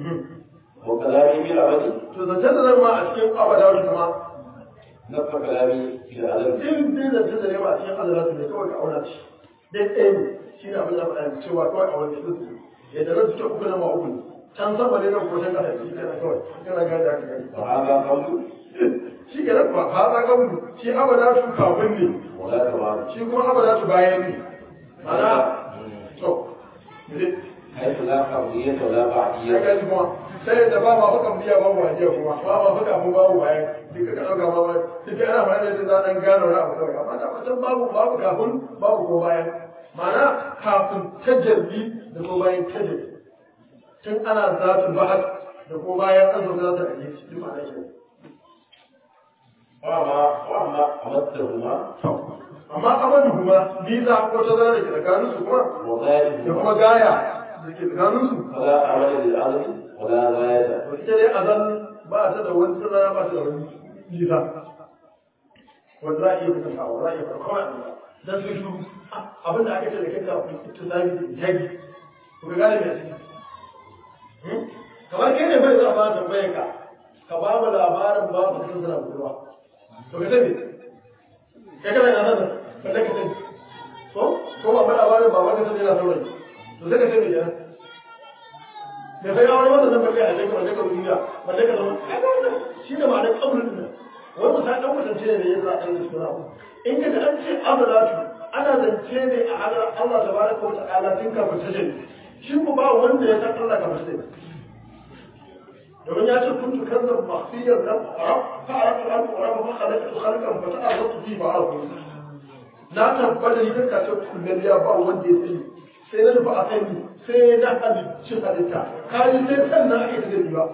wa kalamin bil abadi to zancen da zan ma a cikin abada kuma nafa kalami fil azal in dai zancen da ne ma a cikin azalatu ne kawai ka auna shi dai ɗaya ne shi ne abin da faɗa cewa kawai a wani su yadda nan suke uku na ma uku ne can sama ne nan ko can ƙasa shi kenan kawai kana gane da aka gani wa hada qawlu shi kenan ba ba za ka mutu shi abada su kafin ne wa la tamam shi kuma abada su bayan ne mana to ne haythu la qabliyyah wa la ya ba'diyyah gaji kuma sai da ba ma baka biya ba mu hajiya kuma ba ma baka mu babu bayan duka ka ɗauka ma ba duk ana ma da za dan gano wani abu kawai amma da wancan babu babu kafin babu ko bayan ma'ana kafin tajalli da ko bayan tajalli tun ana zatin bahar da ko bayan an zo zatin hadisi duk ma'ana ke wa ma wa ma amattahuma amma amadu kuma biza ko ta zara da ke tsakanin su kuma wa da ghayatuhuma kuma gaya da ke tsakanin su fala amala lil azli wa la ghayata to ita dai azal ba ta da wani tsira ba ta da wani nisa wanda za a iya kusantawa za a iya farko a dan su shuru abin da aka ce da kai ka ita zabi da jagi to ka gane mai ciki kamar kai ne bai za a ba tambayar ka ka ba mu labarin ba mu san sana budurwa to ka sani kai kana yana nan balle ka sani ko ko ba mu labarin ba ba ka sani yana saurayi to sai ka sani kenan da sai aure wannan nan balle a cikin balle ka duniya balle ka zama kaga wannan shi ne ma'anar kaulin nan wai musa dan mutunce ne ya za a yi suna in ka an ce azalatu ana zance ne a hadar Allah tabaraka wa ta'ala tun kafin tajin shi ku ba wanda ya san Allah kafin tajin domin ya ce kuntu kanzan makhfiyar lam a'raf fa araftu an a'raf fa khalaqtu khalqan fa ta'arraftu fi ba'arfu na tabbata ni kanka ce kullum ya ba wanda ya sani sai na ba a sani sai na halicci halitta kaji sai kan na ake da ba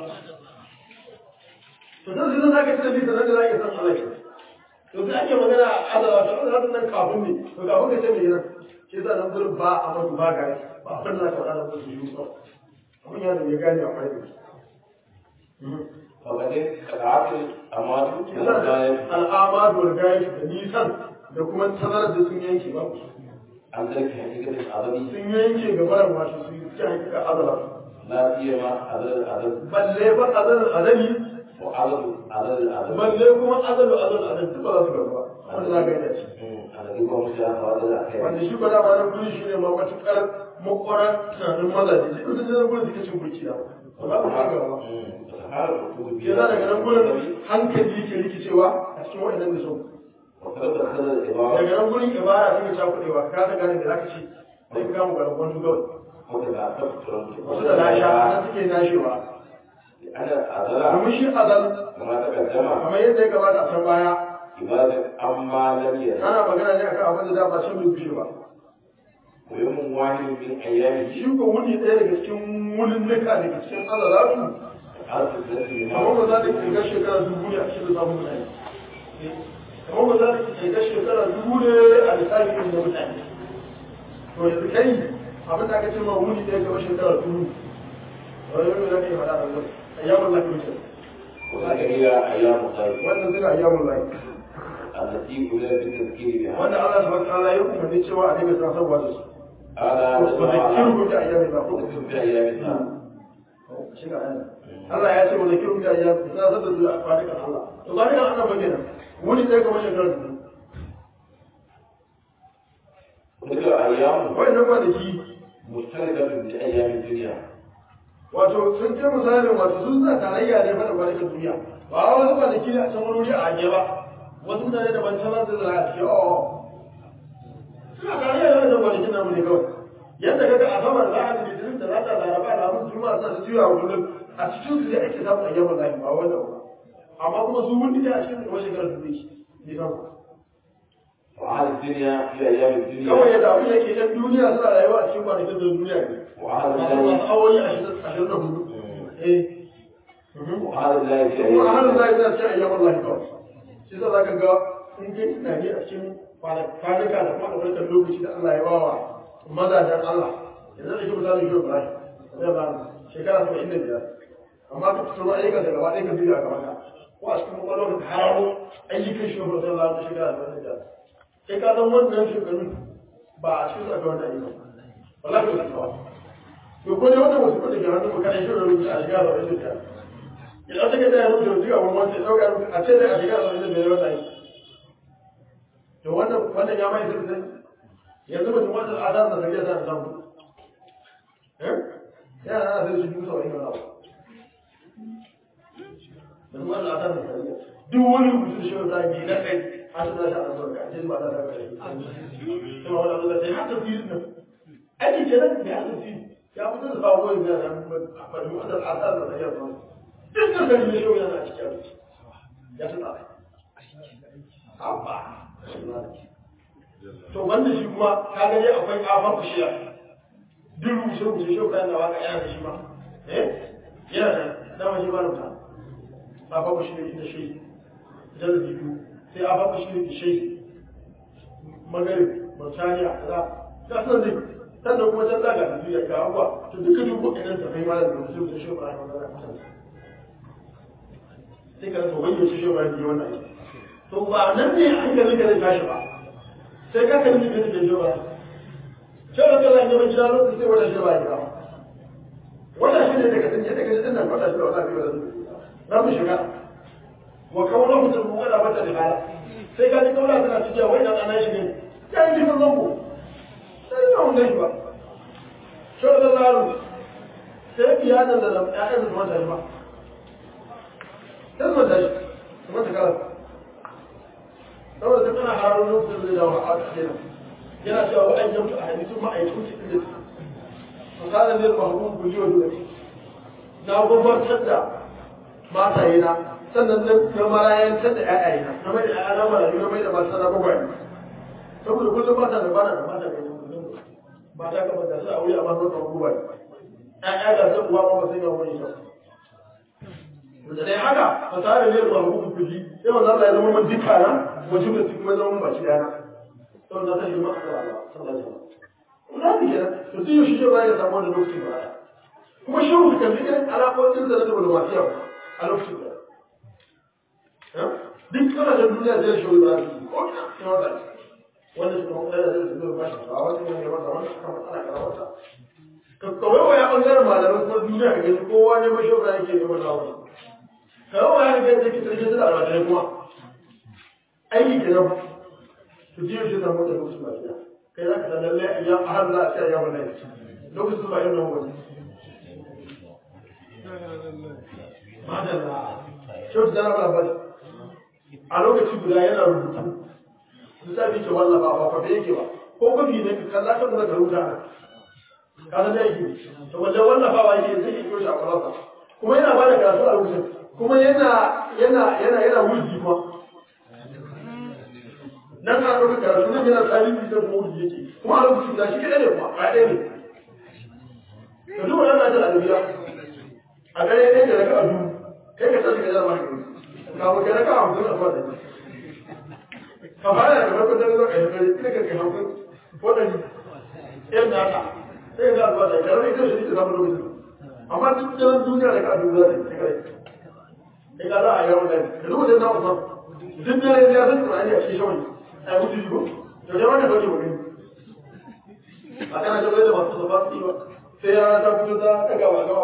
to dan zai zaka ci da bi da nan da zaka san Allah ke to sai ake magana azaba to Allah nan kafin ne to kafin ka ce me yana ke sa nan gurin ba a madu ba gari ba a fanna ka wadana su yi ba abin ya da ya gane a kwarai فقد قطعت الأموات من da الغاية al'amadu wal gayi da nisan da kuma tazarar da sun yanke ba عن ترك حقيقة العدم sun yanke gabaran wato su yi hakika azala لا سيما عدد العدد balle ba azal azali وعدد عدد العدد balle kuma azalu azal azal duk ba za su gaba ba wanda za ka yi da shi الذي هو مشاهد هذا الأخير wanda shi ba dama nan guri shi ne ma matuƙar makwarar tunanin mazaje sai kusa nan gurin suke cin burki da ba za ku haka ba ke za daga nan gurin hankali yake rikicewa a cikin waɗannan da so وقد دخل العبارة daga nan gurin ibara take cakuɗewa ka ta gane da za ka ce sai ka kama garin wani gawai وكذا تفتر wasu da lasha nan suke nashewa لأن الأذى domin shi azal كما تقدم kamar yadda ya gabata a can baya عبادة أما لم يزل ana magana ne akan abin da dama can bai kushe ba ويوم واحد من أيامه shi ko wuni ɗaya daga cikin wunin nuka daga cikin azalatu ألف سنة kamar من ba za ta kirga shekara dubu ne a cikin lissafin mutane kamar ba za ta kirga shekara dubu ne a lissafin irin da mutane to yanzu kai abin da aka ce ma wuni ɗaya kamar shekara dubu wani yau za ka yi faɗa a nan ayyamun lafi wuce وذلك هي أيام الخير wannan suna ayyamun lafi التي أولى بالتذكير بها wanda Allah subhanahu wa ta'ala ya umarni cewa a dinga sanarwa da su هذا wa zakiru bi ayyamin lafi وذكر في أيام الله shiga ayyamin Allah ya ce wa zakiru bi ayyamin sanar da su a kwanakan Allah to kwanakan Allah ba kenan wuni ɗaya kamar shekara dubu وتلك أيام wa'annan kwanaki مشتركة بأيام الدنيا wato sun ce misalin wato sun sa tarayya ne fada kwanakin duniya ba wasu kwanaki ne a can wani wuri a ajiye ba wasu mutane da ban can za su zara a cikin o suna tarayya ne wajen kwanakin namu ne kawai yadda kaga a saman za a ji litinin da za ta laraba da abin juma'a suna ta juya kullum a cikin su ne ake samun ayyaman lafi ba wanda ba amma kuma su wuni ne a cikin kuma shekarar duniya ne kan وأهل الدنيا في أيام kawai الدنيا yadda abin yake yan duniya suna rayuwa a cikin kwanakin da duniya ne وأهل masu الله masu awoyi ashirin da hudu eh وأهل الله في kuma a hannun أيام zai zai cikin ayyaman lahi kawai shi sa za ka ga in kai tunani a cikin kwanuka da kuma ɗaukar lokaci da Allah ya ba wa mazajen Allah yanzu da shi misali shi Ibrahim zai ba shekara saba'in da biyar amma ka fito ayyukan da gaba ɗaya ka biyu a gaban ka ko a cikin kwakwalwar ka hararo ayyukan shi Ibrahim zai ba shekara saba'in da biyar sai ka san wannan shekaru ba a cikin su aka wannan ayyukan wallahi ba su kawai to ko dai wannan wasu kuɗi ke hannun mu kana shi rubuta a shekara saba'in da biyar idan suka da yanzu da zuwa wani sai dauka a ce dai a shiga da wani da wannan to wannan wannan ya mai sai sai yanzu mutum wanda al'adar da take da samu eh ya na sai shi dusa wani wannan mutum wanda al'adar da take duk wani mutum shi da bi na kai an da shi a nan ka ce ba da ta kai kuma wannan da sai hatta fi nan aiki kenan da hatta fi ya fitar da sawo ne da nan ba da wannan al'adar da take da duk da gani ne yau yana cikin ya tuna abba to wanda shi kuma ka ga dai akwai kafar kushiya duk rushe rushe shi kan da waka yana da shi ma eh yana da dama shi ba rubuta kafar kushiya da shi da da biyu sai kafar kushiya da shi magarib mauritania kaza ga sunan dai sannan kuma can zaga da duniya ga abuwa to duka duk waɗannan tafai ma da rubuce da shi ba a yi sai ka rasa wani yaushe shi ba yi wannan aiki to ba nan ne an gani ka zai tashi ba sai ka kalli ka tafi shi ba shi ba ka zai gida lokacin sai wata shi ba ya wata shi ne daga tun yadda ka ji dinnan wata shi da wata biyu da su na mu shiga wa kawo mutum mu wada mata da hala sai ka ji kaula tana cikin wai dan ana shi ne ya yi jikin zango sai ya mun gashi ba shi da zaru sai biya da da ƴaƴan da wata shi ba sai zuwa tashi kuma ta kara saboda ta kana hararo lokacin da dawo a kenan yana cewa wa an yamtu a hadisu ma'aikun su inda su kana ne ba hukun guji wa dole na gwamnatar da mataye na sannan na marayantar da ƴaƴaye na na mai da ƴaƴa na marayu na mai da mata na bagwaye saboda kullum mata da bana da mata mai kullum mata kamar da su aure a masu kamar bagwaye ƴaƴa ga su uwa ma ba sai ga wani sau da dai haka fasara ne ba hukumu kulli sai manzo Allah ya zama mun duka na wajen da kuma zama mun baki dana to na sai ma Allah sallallahu alaihi wasallam kuma ne kenan to sai shi ba ya samu wannan lokaci ba kuma shi ku kan irin alaƙoƙin da na diplomasiya a lokacin da duk kana da duniya zai shi ba ko ina ne wata wanda shi kuma da zai zo ba shi a wani ne ba wannan kuma ana karawata kawai wa ya bangaren malamai kuma duniya ga gani kowa ne mashi ba yake ne wannan wani kawo ya ga take sarki da almajirai kuma aiki ke nan su ji shi da mota lokacin ba gida kai za ka san lalle ya har za a ce ya wannan lokacin ba irin wani madalla shi wata zana bala bala a lokaci guda yana rubutu lissafi ke wallafa ba kwafe yake ba ko kwafi ne ka kalla kan da ka rubuta ka san da yake to wajen wallafawa yake zai yi shi a kwalarsa kuma yana ba da karatu a lokacin kuma yana yana yana yana wurgi kuma nan ana ɗaukar karatu nan yana tsarin da kuma wurgi yake kuma a lokacin da shi kaɗai ne kuma a ɗaya ne ka duba nan ajiyar adabiya a gare ɗaya da raka a dubu kai ka tashi ka jara maka gani kafin ka raka a hamsin a zuwa ɗari ka fara da farko da zuwa kai kai ina ka kai hamsin ko ɗari ɗayan da haka sai ka zuwa ɗari ka raka ita shi da samun lokacin amma duk daren duniya da ka dubu za ta yi kai kai ka za a yawon ɗari ka duba da na wasan duk dare ya san tunani a cikin shawani a yi mutu jigo to jama'a ka sauke magani a kana shabar da masu zaba su yi ba sai ya ta fito ta daga wa gawa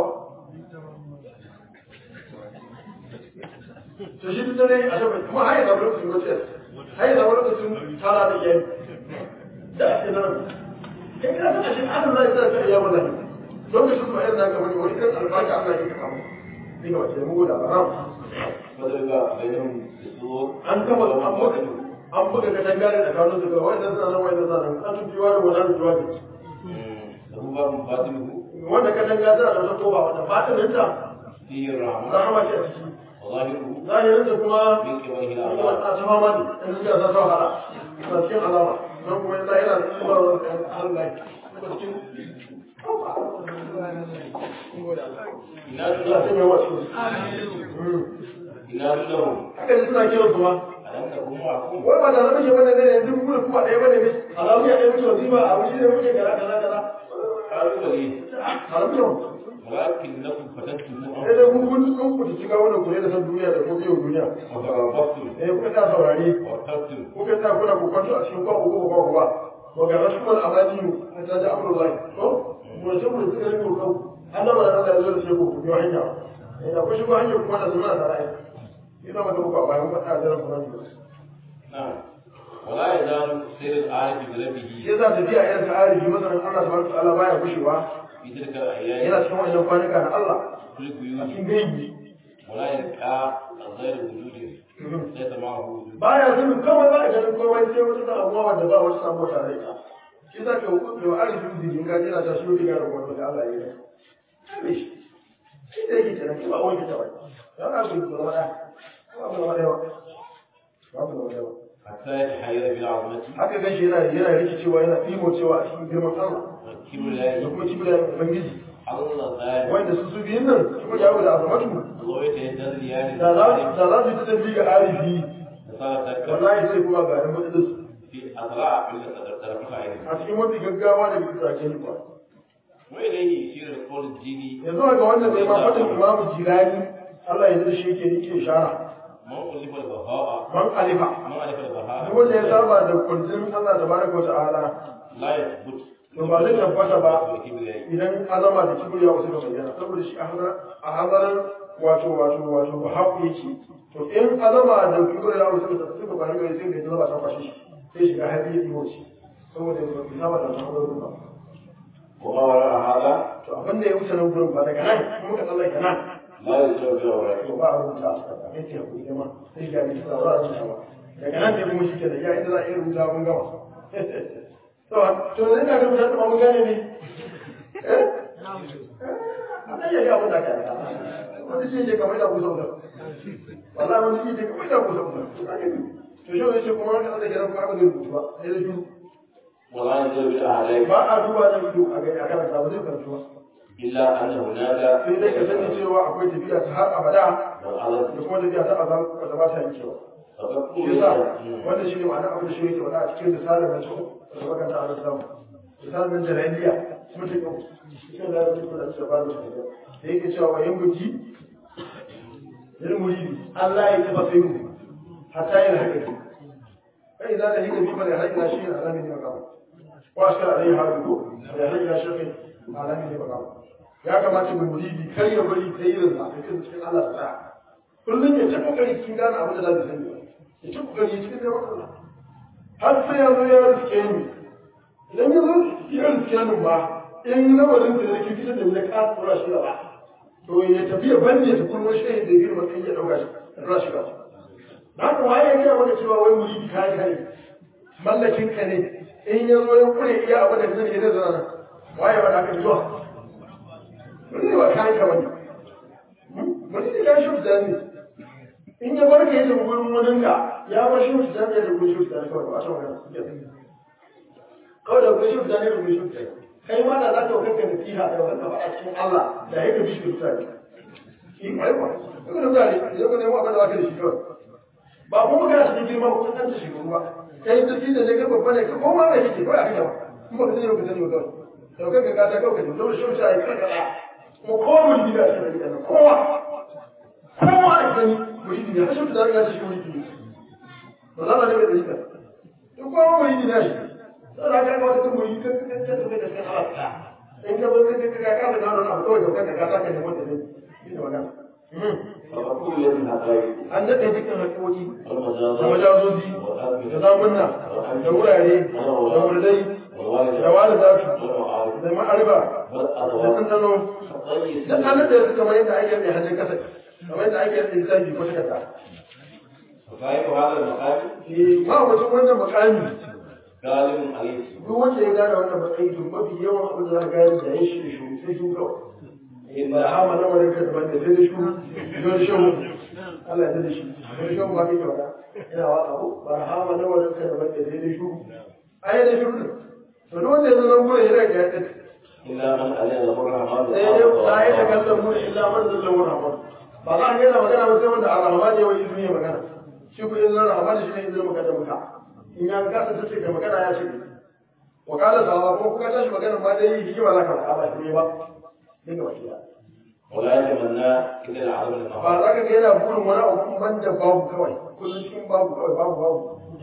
to shi duk dare a shabar kuma har yi zama lokacin gwaciyar har yi zama lokacin tara da iyali da ake nan kai ka san ashe an zai sa ka iya wallahi lokacin su a yanzu ga wani wani kan albarka Allah ya kama ni ga wace mu da baram فضرب بينهم بالسور an gama an buga an buga ka dangare da kanu su ga wannan sanan wannan sanan an tuki wani wannan tuwa ne له باب باطنه wanda ka danga tana da wata koba wanda fatinin ta فيه الرحمة rahama ce a ciki وظاهره zahirin ta kuma من قبله wani الأعراض wata ta fama ne in suka sa ta wahala na cikin alama nan kuma yana yana da kuma Allah kuma cikin إناد Allah sai له mai wasu إناد له haka ne suna kiran su ma ألم تكن معكم wai ba da zama ke wannan ne yanzu mu kuma ɗaya bane ne alamu ya ɗaya mutu wasifa a wuce ne muke kaza kaza kaza قالوا لي alamu yau ولكنكم فتنتم sai dai kun kun kun ku shiga wannan kure da san duniya da kuma yau duniya وتربصتم eh kuka ta saurare وارتبتم kuka ta kuna ku kwanto a cikin kwa uku kwa uku ba wa ga rasuwar amaniyu a ta ji amurin lai to mu da mu da suka rike ku Allah ba da Allah ya zo da sai ku ku biyo hanya eh da ku shigo hanya kuma da zuma da rai ina maka ku a bayan faɗa da ran kuma نعم ولا يزال سير العارف بربه shi yasa tafiya irin ta arifi masanin Allah subhanahu wa ta'ala baya gushewa في تلك الأيام yana cikin wannan kwanuka na Allah في a البيوت cikin gaibi ولا يلقى غير وجود ليس معه وجود baya sanin kawai ba a ganin komai sai wata samuwa wanda ba wata samuwa tare da ita shi za ka hukunta wa arifin zidin gaji na ta shi wata gara wanda da Allah ya yi kame shi shi da yake kenan ba wani ta bai ya ka su zama ɗaya ba ku zama ɗaya ba ba ku zama ɗaya ba حتى يتحير بالعظمة haka gan shi yana yana rikicewa yana ɗimo cewa a cikin girman Allah والكبر da لا kuma kibiya da ubangiji الله ذلك wanda su su biyun nan kuma jawo da azamatu الله يتهدد يعني da za da za su yi ta tafi ga arifi صار ذكر wallahi sai kuma ga nan matsalis في أسرع من طرف عينه a cikin mafi gaggawa da bisa ke ni ba وإليه يشير القول الديني yanzu ga wannan mai ma fadin imamu jirani Allah ya zai shi yake yake shara من ألف البهاء man alifa من ألف البهاء duk wanda ya saba da kullum Allah tabaraka wa ta'ala لا يثبت to ba zai tabbata ba والكبرياء idan azama da kibriya wasu ka bayyana saboda shi a hazar- a hazaran wato wato wato ba haku yake to in azama da kibriya wasu ka suka bayyana gari sai da zama ta kwashe shi sai shiga hadi ya diwo shi saboda ya bai saba da hazarin ba وما وراء هذا to abin da ya wuce nan gurin ba daga nan kuma ka tsallake nan لا يسوى في أوراقه to ba a rubuta a saka kai ce hakuri ma sai ga ni ba za a rubuta ba daga nan ne kuma shi ke da ya inda za a iya rubuta mun gama to to ne ka rubuta ta mun gane ne eh ana iya ga wanda ka wani shi ke kamar da kusa kusa wallahi wani shi ke kamar da kusa kusa to shi ne ce kuma wani Allah ya rabu aka rubuta ba sai da shi ولا ينزل بالأعلام ba a duba da ido a ga a karanta ba zai karanta ba إلا أن هناك sai dai ka sani cewa akwai tafiya ta har abada والعدد da kuma tafiya ta azal wanda ba ta yankewa فقد shi yasa wannan shi ne ma'ana abin da shi yake wada a cikin risalar nan cikin wata makanta a samu risalar nan jalaliya mutum yau cikin da yake da su ba da da yake cewa wa yan guji lil muridi Allah ya taba sai mu hatta yin haka ne kai idan da hika bi fa da haka shi ne alamin ne makamu wa ashkar alai hadu da haka shi ne alamin ne makamu ya kamata mu muridi kar ya bari ta irin sa cikin Allah ta kullum ya ta kokari cikin gane abin da za ka sani ya ci kokari cikin da Allah har sai ya zo ya riske ni idan ya zo ya riske ni ba in lamarin da yake fitar da ni ka tsora shi gaba to ya tafi ya banne ta kuma shi da girma kai ya dauka shi tsora shi gaba na ko waye ya maka cewa wai muridi kai kai mallakin ka ne in ya zo ya kure iya abin da kake da zana waye ba da ka zuwa ne ba kai ka bane mutum ya shi da ne in ya bar ka yi da gurin wani ka ya bar shi da ne da gurin shi da ne kawai ba shi wani kawai da gurin shi da ne da gurin shi da kai ma da za ka kanka da fiha da wannan ba a cikin Allah da yake bishi da tsari shi mai ba kuma da zai ya ko ne mu abin da zaka da shi kawai ba kuma kana cikin girma ko kan ta shi ba kai da shi da ne ka babba ne ka koma mai shi kawai a kai ba kuma ka sani ba ka sani ba kawai to kanka ka ta kawai da shi shi ai kanka mu komun gida shi da gidan kowa kowa a gani muridi ne hashin da ya shi muridi ne ba za ma ne mai dalila duk kowa muridi ne shi sai da ka ga wata muridi ka ka ka ka da kan Allah in ka bar ka ka ka ka da wannan abu kawai ka ka ka ne wanda ne shi da wannan فكل الذي هدايه an daɗe dukkan haƙoƙi da والمجازات majazozi da zamunna da wurare da wurdai da walidatu والمعارف da ma'ariba da والأدوات ɗanɗano الطيب da an da su kamar yadda ake mai hannun kasa kamar yadda ake yin lissafi ko takarda وصاحب هذا المقام eh ma wajen wannan makami غالب عليه duk wanda ya gane wannan matsayi to mafi yawan abin da za ka gane da ya shi shi sai shi kawai إن da hama na wadda ka daban da sai da shi don shi Allah ya da shi don shi ba kai wada ina wa abu ba hama na wadda ka daban da sai da shi ai da shi ne to duk wanda ya zo nan gurin yana ga yadda إلا من أذن له الرحمن sai dai la ya takallamu illa man zallahu rahman ba za ka yana magana ba sai wanda ar-rahman ya wai izini ya magana shi ko izinin rahman shi ne izinin magana muka in ya ga ta ce ka magana ya ce wa kala sawa ko kuka tashi magana ma dai hikima za ka faɗa ba shi ne ba dinga wakiya ولا يتمنى إلا العالم ba النهار za ka ga yana burin wani abu ban da babu kawai kullum cikin babu kawai babu babu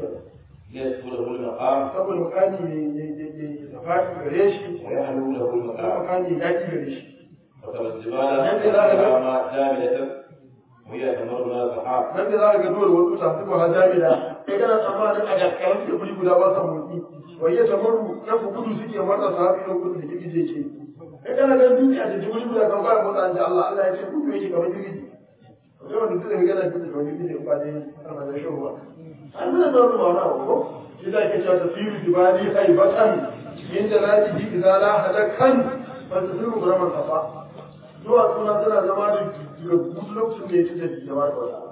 يسكن له المقام saboda mukami ne ya faɗi gare shi ويحلو له kuma المقام mukami ya ƙi gare shi وترى الجبال والأنهار جامدة وهي تمر من السحاب nan da za ka ga dole wasu ta su ba jami'a kai kana tsammanin a gaskiyar da guri guda ba sa motsi wai ya tamaru nan ku gudu suke matsa sahabi nan gudu da girgije ke kai kana ganin dutse a cikin guri guda kan fara motsa an ji Allah Allah ya ce gudu yake kamar girgije sai wanda dutse mai gana dutse kamar girgije in ba dai ana da shan ruwa an zai zama ruwa na ko shi da ke cewa tasiru dibali haibatan min jalalihi idza la hadakan fa tasiru buraman kafa zuwa suna suna zama da duk lokacin da ya ci da jama'a da wata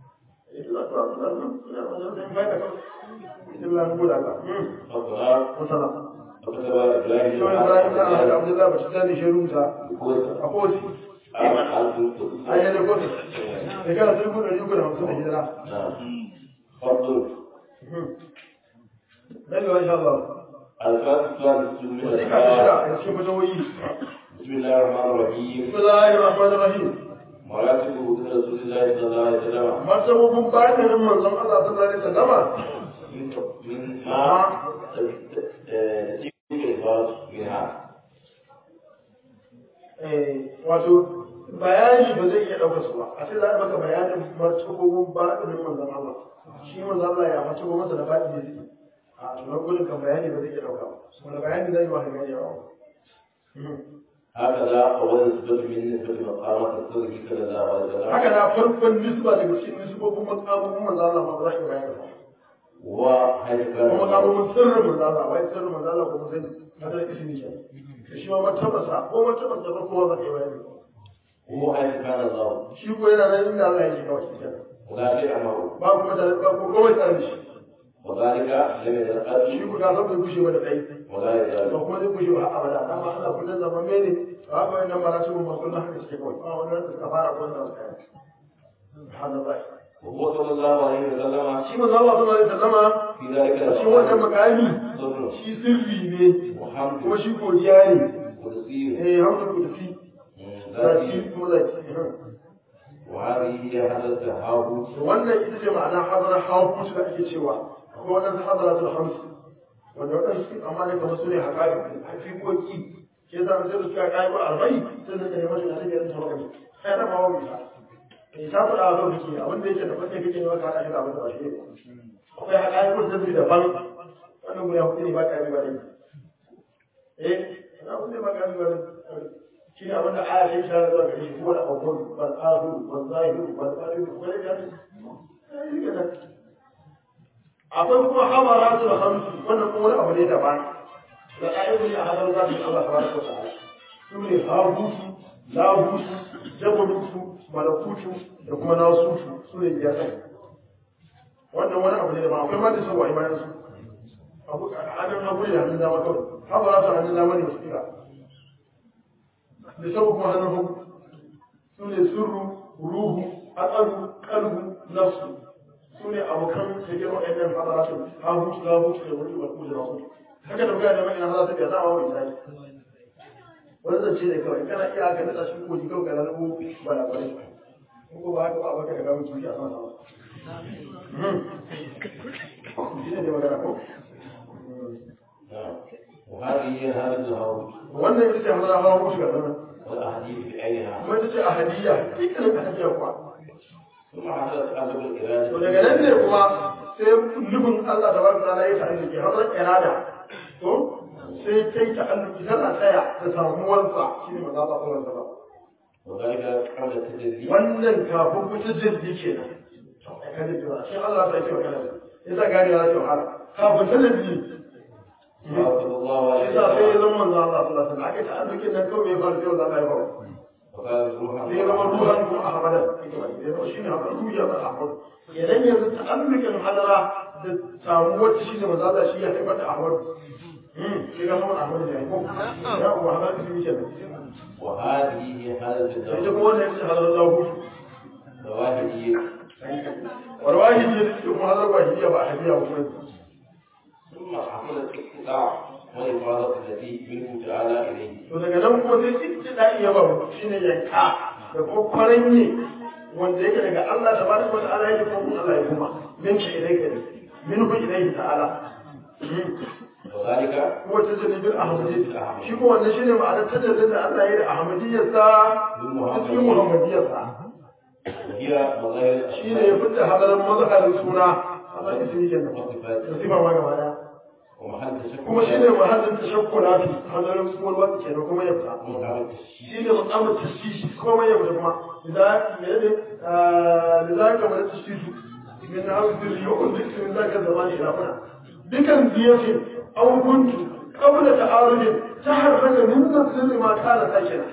والضرار وكتب إبراهيم شو إبراهيم لا عبد الله بس ثاني شروطها الكويت أقول أمن ألف القدس أي أنا قلت إذا كان تقول أن يقول هم سنة هجرة نعم فضل نبي إن شاء الله الفاتح الثالث من وذيك الأسماء الشرع يشوف جوي بسم الله الرحمن الرحيم بسم الله الرحمن الرحيم مراتب وجود رسول الله صلى الله عليه وسلم مرتبة بعد من من الله صلى الله عليه وسلم من من ما تجيب الإفراد منها wato bayani ba zai iya ɗaukar su ba a ce za a maka bayanin martabobin baɗinin manzon Allah shi manzon Allah ya martabo masa da baɗi ne zai a tunan gudun kan bayani ba zai iya ɗauka ba wanda bayani zai yi wa hanyar yawa هكذا أول نسبة من نسبة مقامات الصدق صلى الله عليه وسلم haka na farkon nisba daga cikin nisbobin makamomin manzon Allah ma ba za ka bayani ba وحيث كان kuma makamomin sirrin manzon Allah wai sirrin manzon Allah kuma sani kada ismi ke da shi ma martabarsa ko martabarsa ba kowa ba ka yi bayani وهو حيث كان الله shi ko yana nan inda Allah ya ce kawai shi kenan ولا شيء أمره ba kuma da ba ko kawai tare da shi وذلك لم shi يتقدم ku ga zan bai gushe ba da ɗai ولا يزال ba kuma zai gushe ba abada dama Allah kullum zama mene ba haka wannan ba su ba kullum haka suke kawai ba wannan da suka fara kullum da suka yi subhanallah وهو صلى الله عليه وسلم shi manzo Allah sallallahu alaihi wasallama في ذلك a cikin wannan makami ظهر shi sirri ne وحمد kuma shi godiya ne قدسي eh hamdu kudusi ذاتي zaki kuma zaki وهذه هي حدث هاروت wannan ita ce ma'ana hadara hawkut da ake cewa akwai wannan hadaratul hams wanda wadansu amma ne kamar su ne haƙaƙi hakikoki ke zama sai da suka kai ba arba'i sai da neman shi da take yin tawakkali sai da bawo bisa eh ta fada a lokaci abin da yake da fate kake ne maka hada shi da abin da ba shi ne akwai haƙaƙi ko da daban wannan guda hudu ne ba ka yi ba ne eh na abin da ba ka yi ba ne shi ne abin da aya ta ishara zuwa gare shi ko da abubuwan ban ahu ban zahiru ban zahiru ko da ya akwai kuma hamaratu da hamsu wannan kuma wani abu ne daban da ƙa'idun ne a hadar zafi Allah ta baraka wa ta'ala su ne habutu labutu jabalutu malakutu da kuma nasutu su ne biyar ɗin wannan wani abu ne da ba akwai ma da su wa bayan su abu hannun hagu ne hannun dama kawai haka za su hannun dama ne wasu kira da sau kuma hannun hagu su ne sirru ruhu atsaru kalbu nafsu su ne abokan cikin waɗannan hazaratun hagu labu da wani ba kuma da wasu haka da muka da mai ina hazaratun ya zama wani zai wani zance ne kawai kana iya ka nada shi koji kawai ka lalabo ba na kwarai ko ba haka ba baka da gawo kifi a sama sama shi ne magana ko وهذه هذا الهوى wannan ita ce hamara hawa mutu ga zaman والأحاديث بعينها kuma ita ce a hadiyya dukkanin hadiyya kuwa ثم حدث أدب الإرادة to daga nan ne kuma sai nufin Allah da barka ta'ala ya ta'alluki ke hadar irada to sai ta yi ta'alluki tana tsaya da samuwarsa shi ne maza ta sallar sallar وذلك قبل التجلي wannan kafin kuta jirgi kenan to ai kan jira shi Allah ta yi wa kana yasa gari ya ce wahala kafin ta jirgi وأوجب الله عليه yasa sai ya zama manzo Allah sallallahu alaihi wasallam ake ta'allukin nan kawai ya fara sai Allah ya fara وقال روحا sai ya zama ruhan ko ahmada ita ba sai zama shine haka ruhi ya zama ahmad idan yanzu ta'allukin hadara da samuwar shi ne manzo Allah shi ya haifar da ahmad shi ga sama ahmad ne ko ya ko ahmad shi ne وهذه هي هذا sai الزوج kuma wannan shi hadara lahu ظواهرية warwahi ne kuma hadara wahidiya ba hadiya ba kuma ثم حصل الاقتطاع والإفاضة التي منه تعالى إليه to daga nan kuma sai ibtida'i ya babu shine yanka da kuma kwaranye wanda yake daga Allah tabaraka wa ta'ala yake kuma Allah ya kuma min shi ilaika ne min hu ilaihi ta'ala وذلك kuma tajalli bil ahmadiyya shi ko wannan shine ma'anar tajallin da Allah ya yi da ahmadiyyarsa cikin muhammadiyyarsa وهي مظاهر shine ya fitta hadarin mazharin suna Allah ya sani kenan والصفات da sifa ma gaba daya ومحل تشكل kuma shine mahallin tashakkula hadarin suwar wata kenan kuma ya fita ومحل التشكيل shi ne musamman tashishi komai ya fita kuma idan me ne da za ka mana tashishi min na hau zirri yau kun duk min za ka zama ne rafuna dukan ziyace an kuntu kabla ta arujin ta harfaka min zan sirri ma kala ta kenan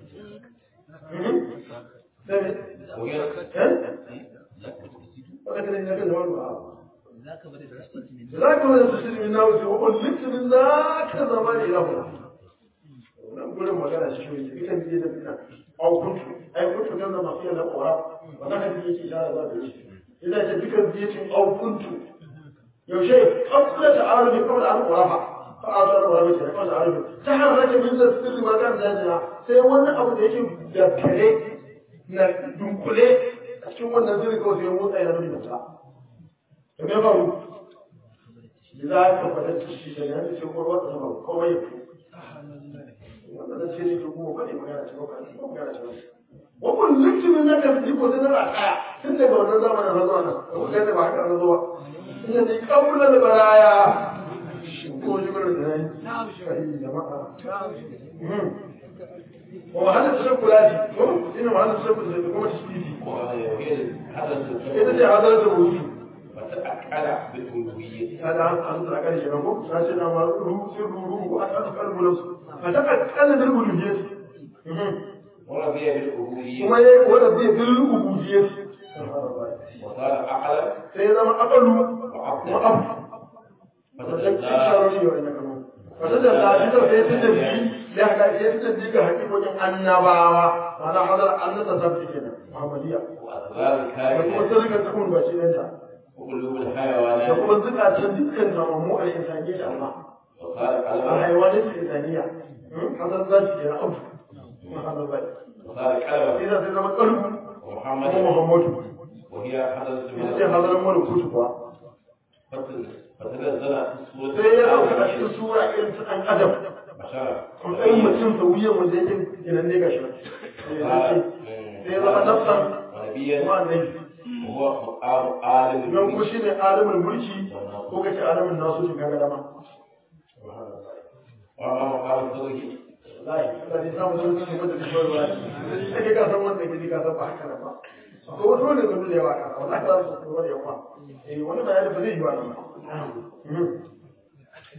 da me وهي eh wanda kana yin zaka zama ba ذاك بدأ تشتت من za ka mana tashishi min na hau zirri kun duk min za ka zama ne rafuna nan gurin magana shi ne ita ne da fina au kuntu ai kuntu kan zama fiye da ƙora wannan hadisi yake shara za ta yi ina ce dukan biyacin au kuntu yaushe kabla ta arabi kabla an ƙorafa fa a ta ƙorafa ce kabla arabi ta harraka min da sirri ma kan dajina sai wani abu da yake da kare na dunkule a cikin wannan sirri kawai sai ya motsa yana nuni da ta to me faru za ka faɗa shi da yanzu sai ƙwarwa ta zama komai ya fito wannan da ce ne ke kuma faɗi magana ce ba ko magana ce ba wakon likimin na kan jiko da na kaya tun daga wannan zamanin na zuwa nan ko kai da ba haka na zuwa ina ne kabula da baraya ko shi gurin da nayi kai jama'a wa mahallin tashakkula ne ko ina mahallin tashakkula da kuma tasbihi وهي حدث ita ce hadarar da ruhi وتأكد بالألوهية ta da an tsara kan shi ko na ce na ma ruhu sirru ruhu ko aka aka kalbu nafsu fa ta kakkala da uluhiyyah ورضي بالألوهية kuma yayi wanda zai bil ubudiyyah وصار أعلى sai ya zama akalu وعبدا ma'abu wajen kisharori wa ina kama wata da lafi da sai ta tafi ya ga ya ta tafi ga hakikokin annabawa ma'ana hadar annata ta fi kenan muhammadiyya وأسباب da kuma الكائنات sirrin tukun ba shi ɗanta وقلوب da الحيوانات kuma zukatan dukkan zamamu a insaniya da Allah وصار a قلبا haiwanin insaniya hadar za shi kenan abu kuma hadar bai وصار قلبا sai sai zama kalbu kuma ومحمد muhammadu وهي حدث ita ce hadarin malakutu kuwa فتنزل في sai ya الصورة ɗauka a cikin sura irin ta ɗan adam بشرا matsayin mutum da wuyan wanda yake ginan ne gashi sai ya zama nafsan ونبيا kuma annabi وهو مقام عالم don kuma shine alamin mulki ko kace alamin nasu shi kaga dama وأما مقام الزوج wallahi Allah ne samu sun cikin wanda take koyarwa sai ka san wanda kake ka san ba haka nan ba akwai wasu wanda sun da yawa kana wallahi za su koyar da yawa eh wani bayani ba zai yi wa nan ba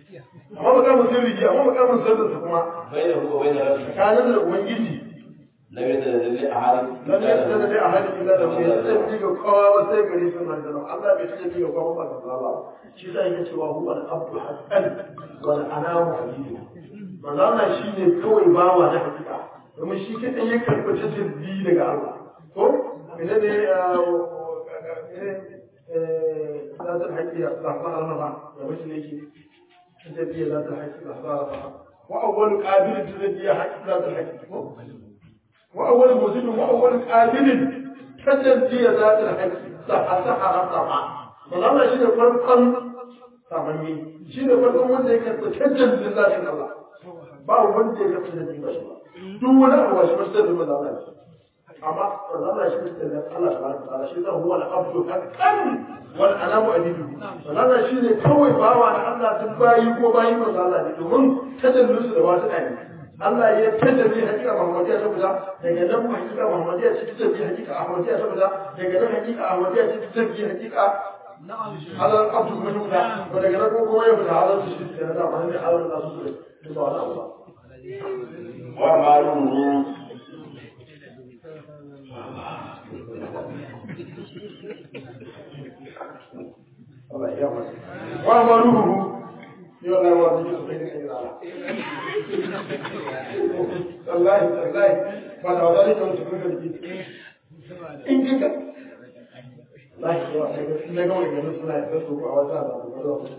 amma makamin sirri amma makamin sirrin kuma بينه وبين ربه tsakanin da ubangiji lam yatanazzal li ahadin lam yadda da ahadi illa da bai tafi ga kowa ba sai gare su nan da Allah bai tafi ga kowa ba ga Allah shi sai yake cewa huwa al-abdu haqqan wal anamu habibu manzo Allah shine kawai bawa na hakika domin shi kadai ya karɓi tajirbi daga Allah ko idan ne ذات الحج لحظة رمضان ومثل يجي تجدي ذات الحج لحظة رمضان وأول قابل تجدي حج ذات الحج وأول مزيد وأول قابل تجدي ذات الحج صح صح رمضان فلما شيء فرقا تمني شيء فرقا wanda ya karɓi cancan lillahin Allah ba wanda ya karɓi da ba shi ba duk wani abu ba shi ba sai da Allah amma Allah shi da Allah subhanahu wa ta'ala shi zan huwa al-abdu haqqan wal anamu adidu Allah shi ne kawai bawa na Allah duk bayi ko bayi manzo Allah ne domin tajallus da wasu ɗaya Allah ya tajalli hakika Muhammadiyya ta fita daga nan hakika Muhammadiyya ce ta tafi hakika Ahmadiyya ta fita daga nan hakika Ahmadiyya ce ta tafi hakika halal abdu kuma fita to daga nan kuma ya fita halal su shi da da mahimmin halal da su da ba wani abu ba wa ma'lumu Allah ya masa wa maruhu yau na wa zai su kai da kai rana wallahi wallahi ba da wadani kan su kuka dake in kika wallahi yawa sai ga na ga wani ganin suna da su ko a wata da ku zo ku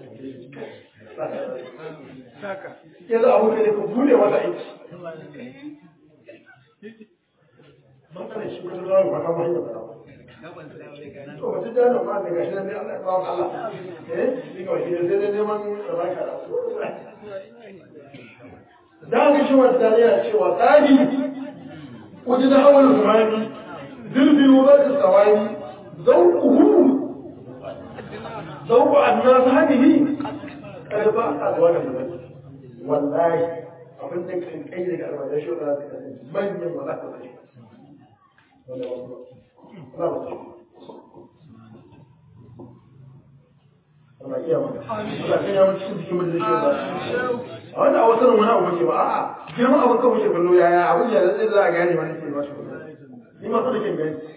saka yanzu abu ne ku bude wata aiki man kana shi kuma zuwa ba kama hanyar ba to wata jana ma daga shi ne Allah ya ba Allah eh ni ga shi sai dai neman rabaka da ga shi wata yana cewa tsari wajen da awal zamani zirbi wa da sawani zauquhu zauqu annas hadihi kada ba a zuwa da wallahi abin da kan kai daga almajar shi da ta manyan malaka ne wanda ba Allah iya maka. Allah kan ya mutu cikin cikin majalisi ba. A wanda a wasu wani abu ke ba a'a girman abin kan wuce kallo yaya abin ya zai za a gane wani ke ba shi Ni ma sada kin gani.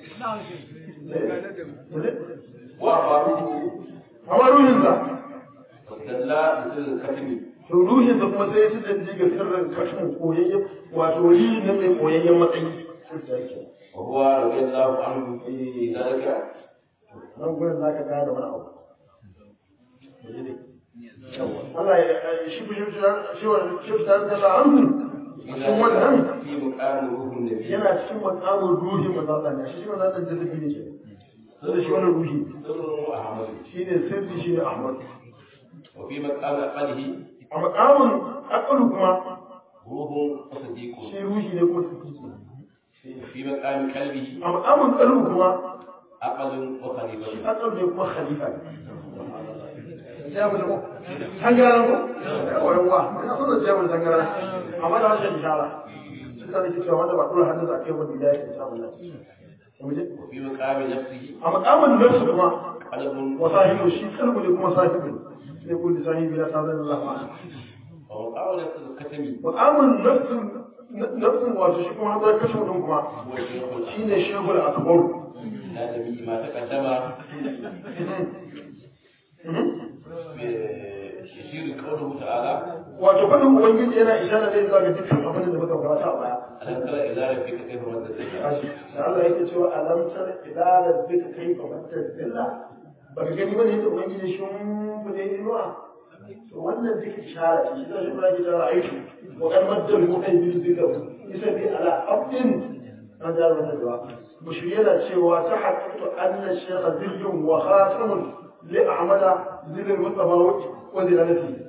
wa ma'lumu Amma ruhinsa. dalla bisil katimi To ruhinsa kuma sai ya ci danji ga sirrin kashin koyayyen wato yi na mai koyayyen matsayi. wa huwa radiyallahu anhu fi dhalika Nan gurin za ka gane wani abu. Allah ya shi shi shi wa shi ta da amsu cikin wannan fi muqam ruhun nabi yana cikin makamin ruhi mazalla ne shi wannan da jazabi ne ke sai shi wannan ruhi sirru ahmad shine sirri shine Ahmad wa fi maqam aqalihi a makamin akalu kuma ruhun sadiqun shi ruhi ne kuma sirri fi maqam qalbihi a makamin kalbu kuma aqalun wa khalifatu akalu ne kuma khalifa jabu da ko tangaran ko yawa yawa ina so da jabu da tangaran amma da wannan ishara sun da nake cewa wanda ba dole hannu za ka yi wani da yake samu nan muje wa fi maqam nafsihi a makamin nafsu kuma qalbun wa sahibu shi kalbu ne kuma sahibu sai kun da sahibi ya ta zan Allah ma wa maqam nafsihi katimi makamin nafsu nafsun wato shi kuma hadar kashe mutum kuma huwa shaykhul shine shehul akbar لا نبي ما تقدم يشير قوله تعالى wato fadin ubangiji yana ishara ne zuwa ga dukkan abin da muka karanta a baya ألم تر إلى ربك كيف مد الظل da Allah yake cewa alam tar ila rabbika kayfa mattazilla baka gani bane yadda ubangiji shi mun bude inuwa to wannan duk ishara ce shi da shi ba da aiki wa kan maddal mu'ayyin zikr isa bi ala abdin an da wannan da mushi yana cewa ta haqqatu anna shaykha zillun wa khatamun li a'mala zillul mustafa wa zilalati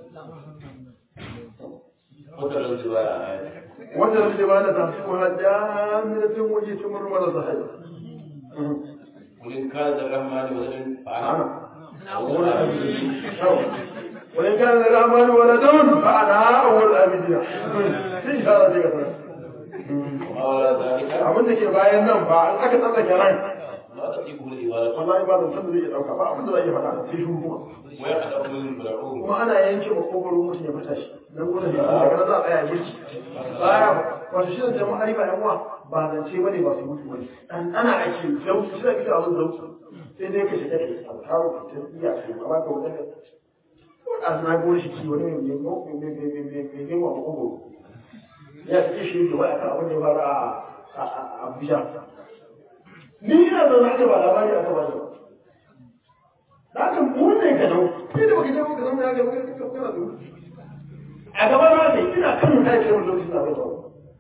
وتر الزوايا wanda da ba da tafi wa jami'atin waje tumur mara sahibi قل إن كان الرحمن ولد فأنا أنا أول العابدين وإن كان للرحمن ولد فأنا أول العابدين في إشارة كثيرة وما وراء ذلك abin da ke bayan nan ba an aka tsallake ran لا تطيقه الإبادة wallahi ba zan san da zai dauka ba abin da zai faɗa sai shi kuma ويقدر من الملعون kuma ana yanke makogaron mutum ya fita shi dan gudun da daga nan za a tsaya girki baya wato shi da jama'a riba yan uwa ba zance ba ne ba su mutu wani dan ana ake zauki shi da kisa abin zauki sai dai ka shiga da alharu ka ta iya ce ba ka wajen ko da na gori shi wani mai mai mai mai mai mai mai wa kogo ya ce shi da waya kan abin da ya fara a Abuja ni ina da na ba labari aka ba da haka mu ne ka dau sai da baka je baka zama ya ga baka kana da a gaba na ne ina kan mutane ce mun lokacin da ba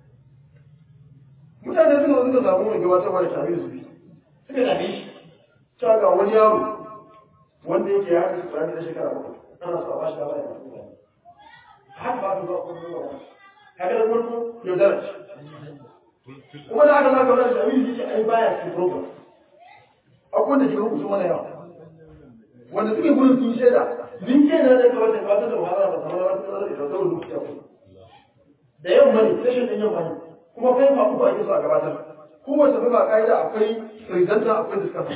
mutane suka zo suka samu mai gabatarwa da tare da su suka dame shi ta ga wani yaro wanda yake ya haɗa tsari da shekara bakwai ana so a bashi da baya da mutane har ba su zuwa kuma zuwa kaga da farko yaudara ce kuma da aka zaka wani jami'in yake ai baya cikin program akwai wanda ke rubuta mana yawa wanda suke gudun sun shaida din shaida da kawai da fata da wahala ba kamar wata tsara da kyautar rubuta ya da yamma ne session din yamma ne kuma kai ba uku ake so a gabatar kowace ba ka'ida akwai presenter akwai discussion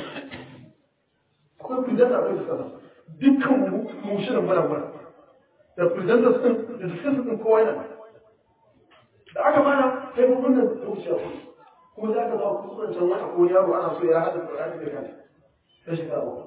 akwai presenter akwai discussion dukkan mu mu shirin muna muna da presenters din da discussant din kowa yana da aka mana sai mu kunna zuciya ku kuma za ka zama kusuran can wata ko yaro ana so ya haɗa Qur'ani da kanta sai shi kawo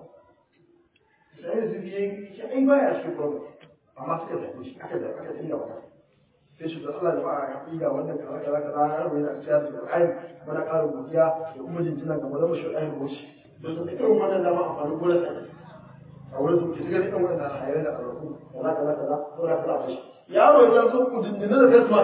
sai da zubi yayi shi ai baya shi problem amma suka zaɓe shi aka da aka dinga wata sai shi da Allah da ba'a ya ƙida wannan kaza kaza kaza ya rubuta a cikin da Qur'ani mana ƙara godiya da kuma jinjina ga malamu shi ɗayan goshi da su irin wannan dama amfani gurin sa a wurin su ke shiga irin wannan hayar da arzu kaza kaza kaza ko da kaza fashi yaro ya zo ku jinjina da gasma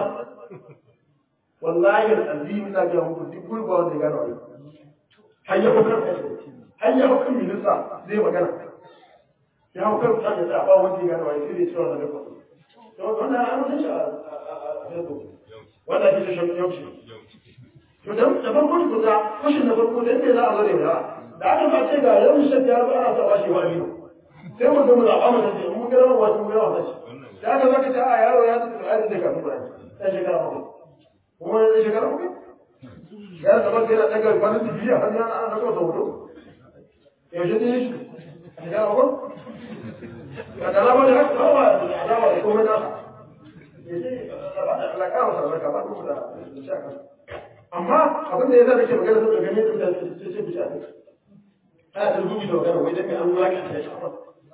wallahi alazim ina ga muku duk gurba wanda ya gano wani har ya hukar har ya hukar minista zai magana ya hukar ta da ta ba wanda ya gano wani sai dai cewa da kafa to wannan an san shi a Facebook wanda ake shi yau shi to da da farko ku da kushin da farko da yadda za a zo da yawa da aka ba ce ga yau shi ya ba ana sa bashi wani sai mu ga mu zaɓa mu da mu ga rawa wasu mu ga rawa shi da aka zaka ce a yaro ya tafi da da kafin Qur'ani sai shekara bakwai kuma ya shekara bakwai ya zama sai na daga kwanan digiri a hannun ana daga wata hoto yaushe ne shi a shekara bakwai ga da alama da haka ba da alama da komai nasa ya ce alaka masa alaka ba kuma da shaka amma abin da ya zama ke magana saboda gani da mutane sai sai bisa ne ana da rubuta da magana wai dan mai an wulaka ta shafa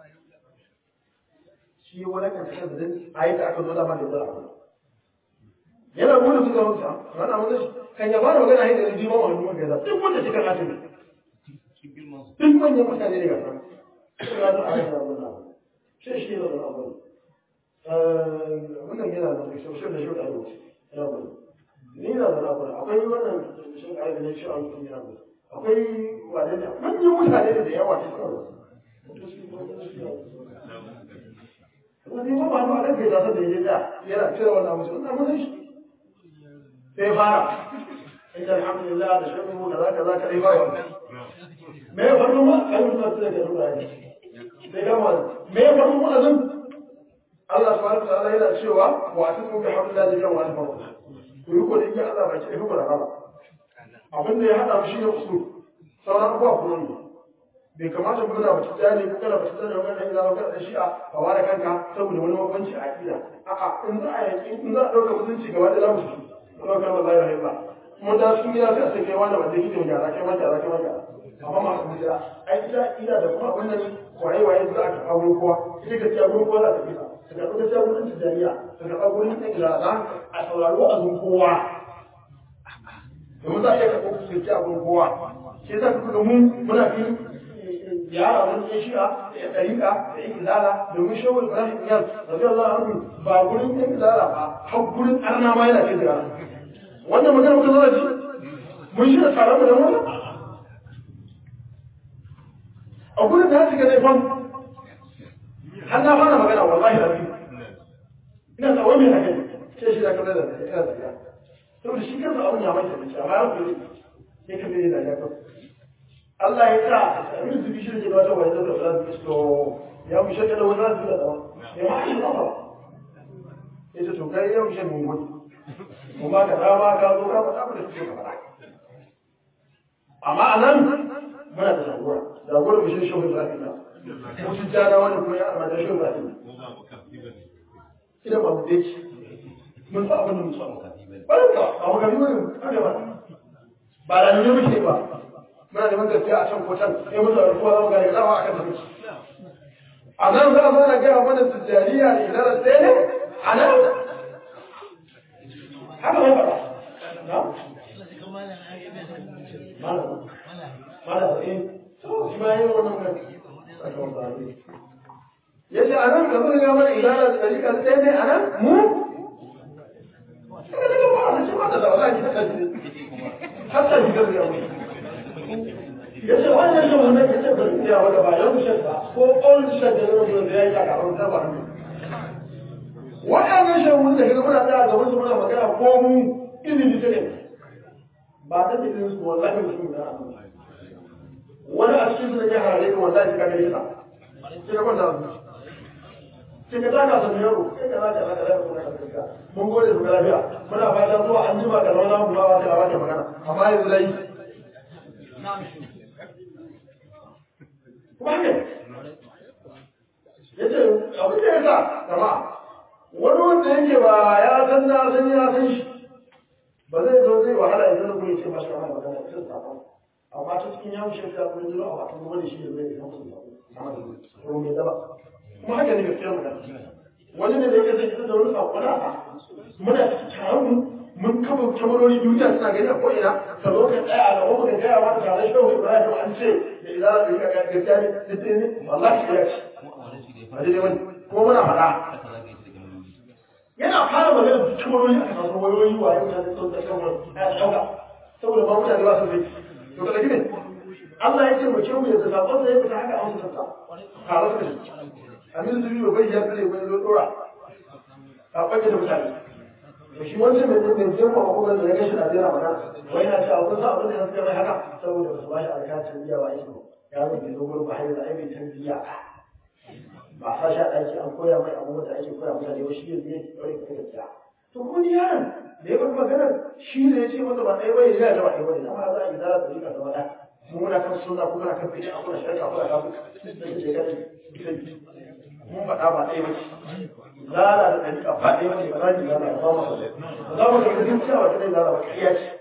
shi wulaka ta shafa dan ayi da aka zo da ma da zara yana gudu suka mutu ana wanda shi kan ya fara magana haida da jima wani mun gaza duk wanda shi kan hatu ne duk manyan mutane ne ga san suna da aka da wannan shi shi da wannan abu wannan yana da shi shi da shi da abu ya bu ni na da abu akwai wannan shi da aiki ne shi an yi yana akwai wadanda manyan mutane da yawa ne Wani ma ba ma kan kai da da yaje da yana cire wannan mutum wannan mun shi sai fara inda alhamdulillah da shirmu da zaka zaka dai ba wannan me ya faru ma kai mutum sai ka duba ne sai ga wannan me ya faru ma azan Allah subhanahu wa ta'ala yana cewa wa atiku bi hablillahi jami'an wa tafarru ku yi kodin ya Allah baki ɗaya da rama abin da ya haɗa shi ne usul sauran abubuwa kuma ne bai kamata mu gana mutum tsaya ne ko kana mutum tsaya ne wannan ila kana da shi'a a ware kanka saboda wani mabanci a aƙida a'a in za a yi in za a ɗauka mutunci gaba da za mu shi kuma kan ba zai ba mun da sun gida sai a sai kai wanda wanda kike mu gyara kai ma gyara kai ma gyara amma ma su gida ai gida ida da kuma abin nan waye waye za a ka aure kowa sai ka ci aure kowa za ka fita ka ga ka ci aure ta jami'a ka ga aure ta gida za a sauraro a zun kowa domin za a iya karɓo ku ci aure kowa sai za ka ga mun muna fi yara wani ɗan shi'a da ya ɗariƙa da ya izala domin shawar ibrahim iyal rabi Allah anhu ba gurin ɗan izala ba har gurin arna ma yana kai ziyara wannan magana muka zara ji mun shi da tsaron mu da wannan a gurin da ya shiga zai fam har na fara magana wallahi da biyu ina tsawon mai hakan sai shi da kamar da ina da ya saboda shi kansa abun ya manta da shi amma ya kuri sai ka bai da ya kafa Allah ya sa abin su bi shi da wata wani da fara da to ya mu shaka da wani da da ya ma shi ba ya ce to kai yau shi mun gudu mu ba ka dama ka zo ka faɗa mu da su ka faɗa amma anan muna da jagora jagora bishin shehu Ibrahim na mutum jana wani kuma ya amma da shehu Ibrahim ina ba mu dace mun sa abin da mu sa ba ka ba mu ga mu haka ba ba da ne muke ba muna neman gaskiya a can ko can sai mun zaɓi kowa za mu gane dama a kan ta muke a nan za a zo na gaya mana tijjaniya ne na ɗaya ne a nan haka mai faɗa na malam malam eh shi ma yin wannan kan ya ce a nan ka zo ga mana ilana da ɗarika ɗaya ne a nan mu Ina daga ba a ce ba da zaune ki ta ji hatta ji gaskiya mu ya ce wannan shi wannan ya ce bari ya wanda ba yau shi ba ko all shi da nan da ya yi ka ran ta ba waɗannan shehun da kaga muna tsaya gaban su muna magana ko mu ilimi ta ne ba ta cikin su wallahi mutum da wani a cikin su da ya harare ka wallahi ka gare sa sai ka kwanta sai ka taka sun yaro sai ka zaka zaka zaka kuma ka tsaka mun gode su lafiya muna fata zuwa an jima ka zauna mu ba wa ka ba magana amma yanzu dai kuma haka yace abin da yasa jama'a wani wanda yake ba ya san na san ya san shi ba zai zo zai wahala idan na kuma ce mashi kamar magana sai sakon amma ta cikin yawon shirka kuma zuwa a watan wani shi da zai samu sakon ko mai daba kuma haka ne gaskiyar magana wani ne da yake zai fita da wani sakon a muna taron mun kafa kyamarori duniya suna gani a ko'ina ka zo ka tsaya a gaban ka gaya mata tare shi kawai ibrahim an ce da izara da yaka gaskiya ne gaskiya ne wallahi ya ce ba dai wani kuma muna faɗa yana fara magana da kyamarori a kasar wayoyi wa yau da sun da kawai ya ɗauka saboda ba mutane ba su zai to ka ne Allah ya ce mu ce mu yadda sakon da ya fita haka an su sassa tare da shi amin zubi ba bai ya tsare wani zo dora sakon da mutane to shi wancan mai mai jin ko kuma da ya gashi da jira magana wai na cewa kun san abin da suka mai haka saboda ba su bashi alƙa biya ba yake ya zo bai zo gurin ba har da ai bai tarbiya ba sa sha ɗaki an koya mai abubuwan da ake koya mutane ba shi yanzu yake ɗaure ka gaskiya to kuma ni yaron da ya bar magana shi ne ya ce masa ba ɗaya bane ya ga ba ɗaya bane amma za a yi zara da rika zama ɗaya mu muna kan sunna kuma muna kan bid'a kuma shirka kuma kafin sai ce kada mun faɗa ba ɗaya bace zara da ɗariƙa ba ɗaya bace ba za ki zara ba mu za mu ga duk cewa ta dai zara ba ƙarya ce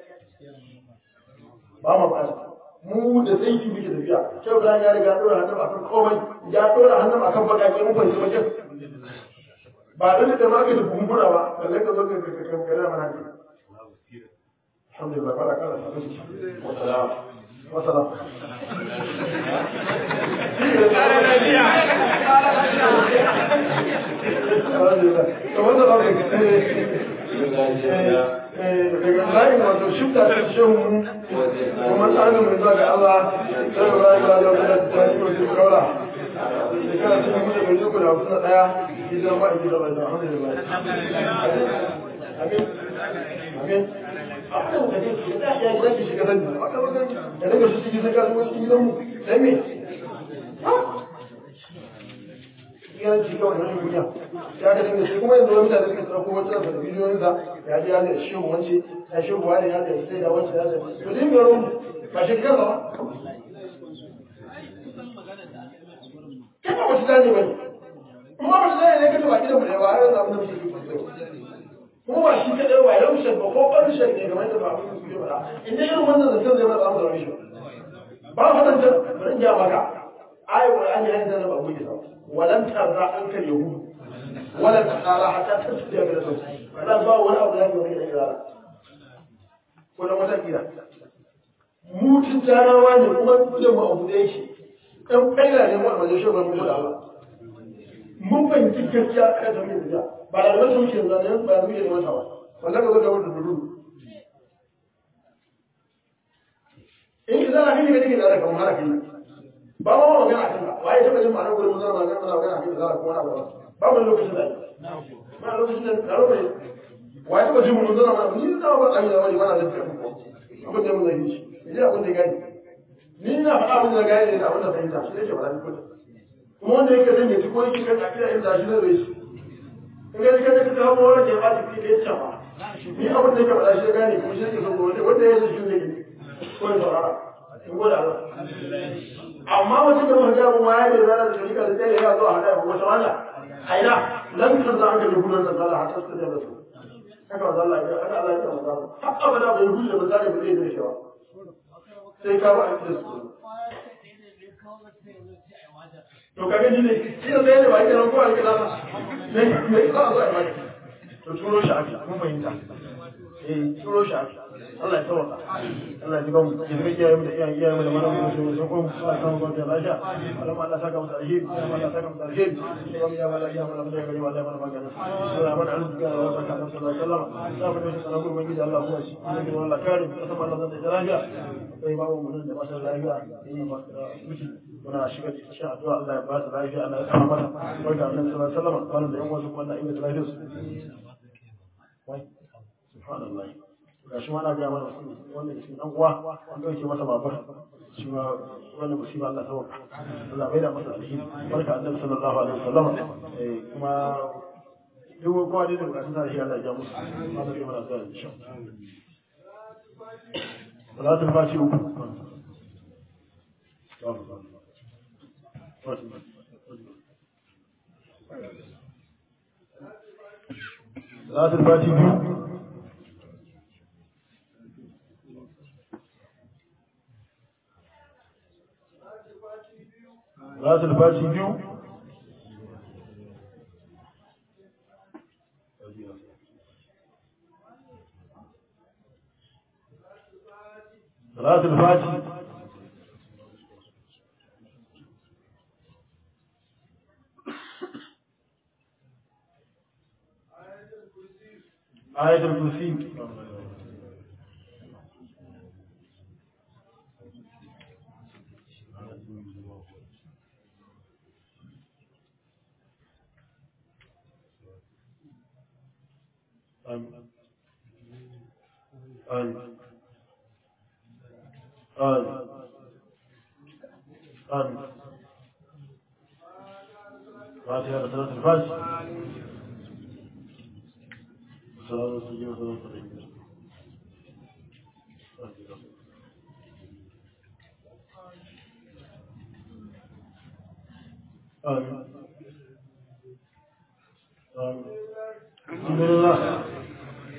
ba mu ba mu da sai ki muke tafiya sai Ibrahim ya riga dora hannun akan komai ya dora hannun akan bakake mun bai wajen ba dole da magani kumbura ba balle ka zo ka ka ka ka mana ne alhamdulillah fara kana Wassalam. wasalam alhamdulillah to wannan ba daga bayan wato shifta ta shehu kuma tsarin mai zuwa ga Allah sai ba ya ga da ta yi wasu kaura shekara ta kuma da mai zuwa da wasu na daya gidan ba gidan ba da alhamdulillah amin amin a kan da ke da ya gidan ki shiga sani a kan da da daga shi cikin sai ka zo cikin gidan mu sai me ya ci kawai na duniya ya ga dinga shi kuma yanzu wani mutane suka tsara kuma tsara da bidiyoyin sa ya ji ya da shi wance ya shi wani ya da sai da wance ya da to din garo ba shi kansa ba kana wata zane bane kuma ba shi zane ne kace ba gidan mu ne ba har yanzu abin da muke yi kuma ba shi kadai ba yau shan ba ko ɓarshen ne game da ba abin da suke faɗa inda irin wannan zancen zai mana samu da wani shi ba fadancan bari in ja maka ayi qur'ani ya zana ba mu yi sa ولن ترضى عنك اليهود ولا النصارى حتى تتبع ملتهم فلا با ولا abu zai yi da ko da wata kira mu tijjarawa ne kuma da mu abu da yake dan kaila ne mu a wajen shugaban mu da Allah mun fahimci gaskiya a kan mai da ba da wasu muke zane ba da muke da wata ba wannan ka zo da wata dudu in ki zana kike kike da kamar haka kike ba ma magana kan ba waye taba jin ma'anar gurin zama magana muna magana kan zara kuma na ba ba mu lokacin da ba lokacin da karo mai waye taba jin mun zama magana ni da ba kai da wani wannan da ke abin da mun zai shi ni abin da gani ni na faɗa abin da gani da abin da fahimta shi yake faɗa kuma kuma wanda yake zan yi ko yake kan akida in da shi zai shi in ga kika kika hawo wani da ya ba ki da ya ba ni abin da yake faɗa shi gane kuma shi yake so wanda ya shi ne ko ya saurara in gode Allah amma wata da wani jamu ma ya ne zana da shirika da tsaye ya zo a haɗa wata wala aina lan kan za a ga yahudan da zala hatta su da su haka wa zalla ya haka Allah ya tsara zalla har abada bai hudu da ba zai ba zai da shi ba sai ka ba a da su to ka gani ne shi da sai ne ba ke nan ko a kira ba me me ka zo a maka to turo shi aka kun fahimta eh turo shi aka Allah ya tsawata Allah ya ji gamu ya zama iyaye mu da iyaye iyaye mu da malamu da su ko mu Allah ya samu barka lafiya Allah Allah saka musu alheri Allah Allah saka musu alheri sai mu ya wala ya wala da gari wallahi mana magana Allah mana arziki da Allah saka musu sallallahu alaihi wasallam da mu da sanan gurbin gidi Allah kuma shi ne Allah kare mu sama Allah zai da lafiya sai babu mu da ba lafiya eh ba miki muna shiga cikin addu'a Allah ya ba su lafiya Allah ya kama mata barka annabi sallallahu alaihi wasallam wannan da yan wasu kuma Allah ya inganta lafiyarsu wai subhanallah ga shi ma na gaya mana wanda da shi dan uwa an dauke masa babar shi ma wannan musiba Allah ta waka Allah bai da masa alheri barka annabi sallallahu alaihi wasallam eh kuma duk kowa da bukatun sa shi Allah ya ja musu Allah ya mana zuwa insha Allah salatul fati uku salatul fati biyu salatul fati biyu salatul fati ayatul kursi آمين آمين آمين آمين فاتحة بثلاث الفاتحة صلاة السجين وصلاة الرحيم آمين آمين الحمد لله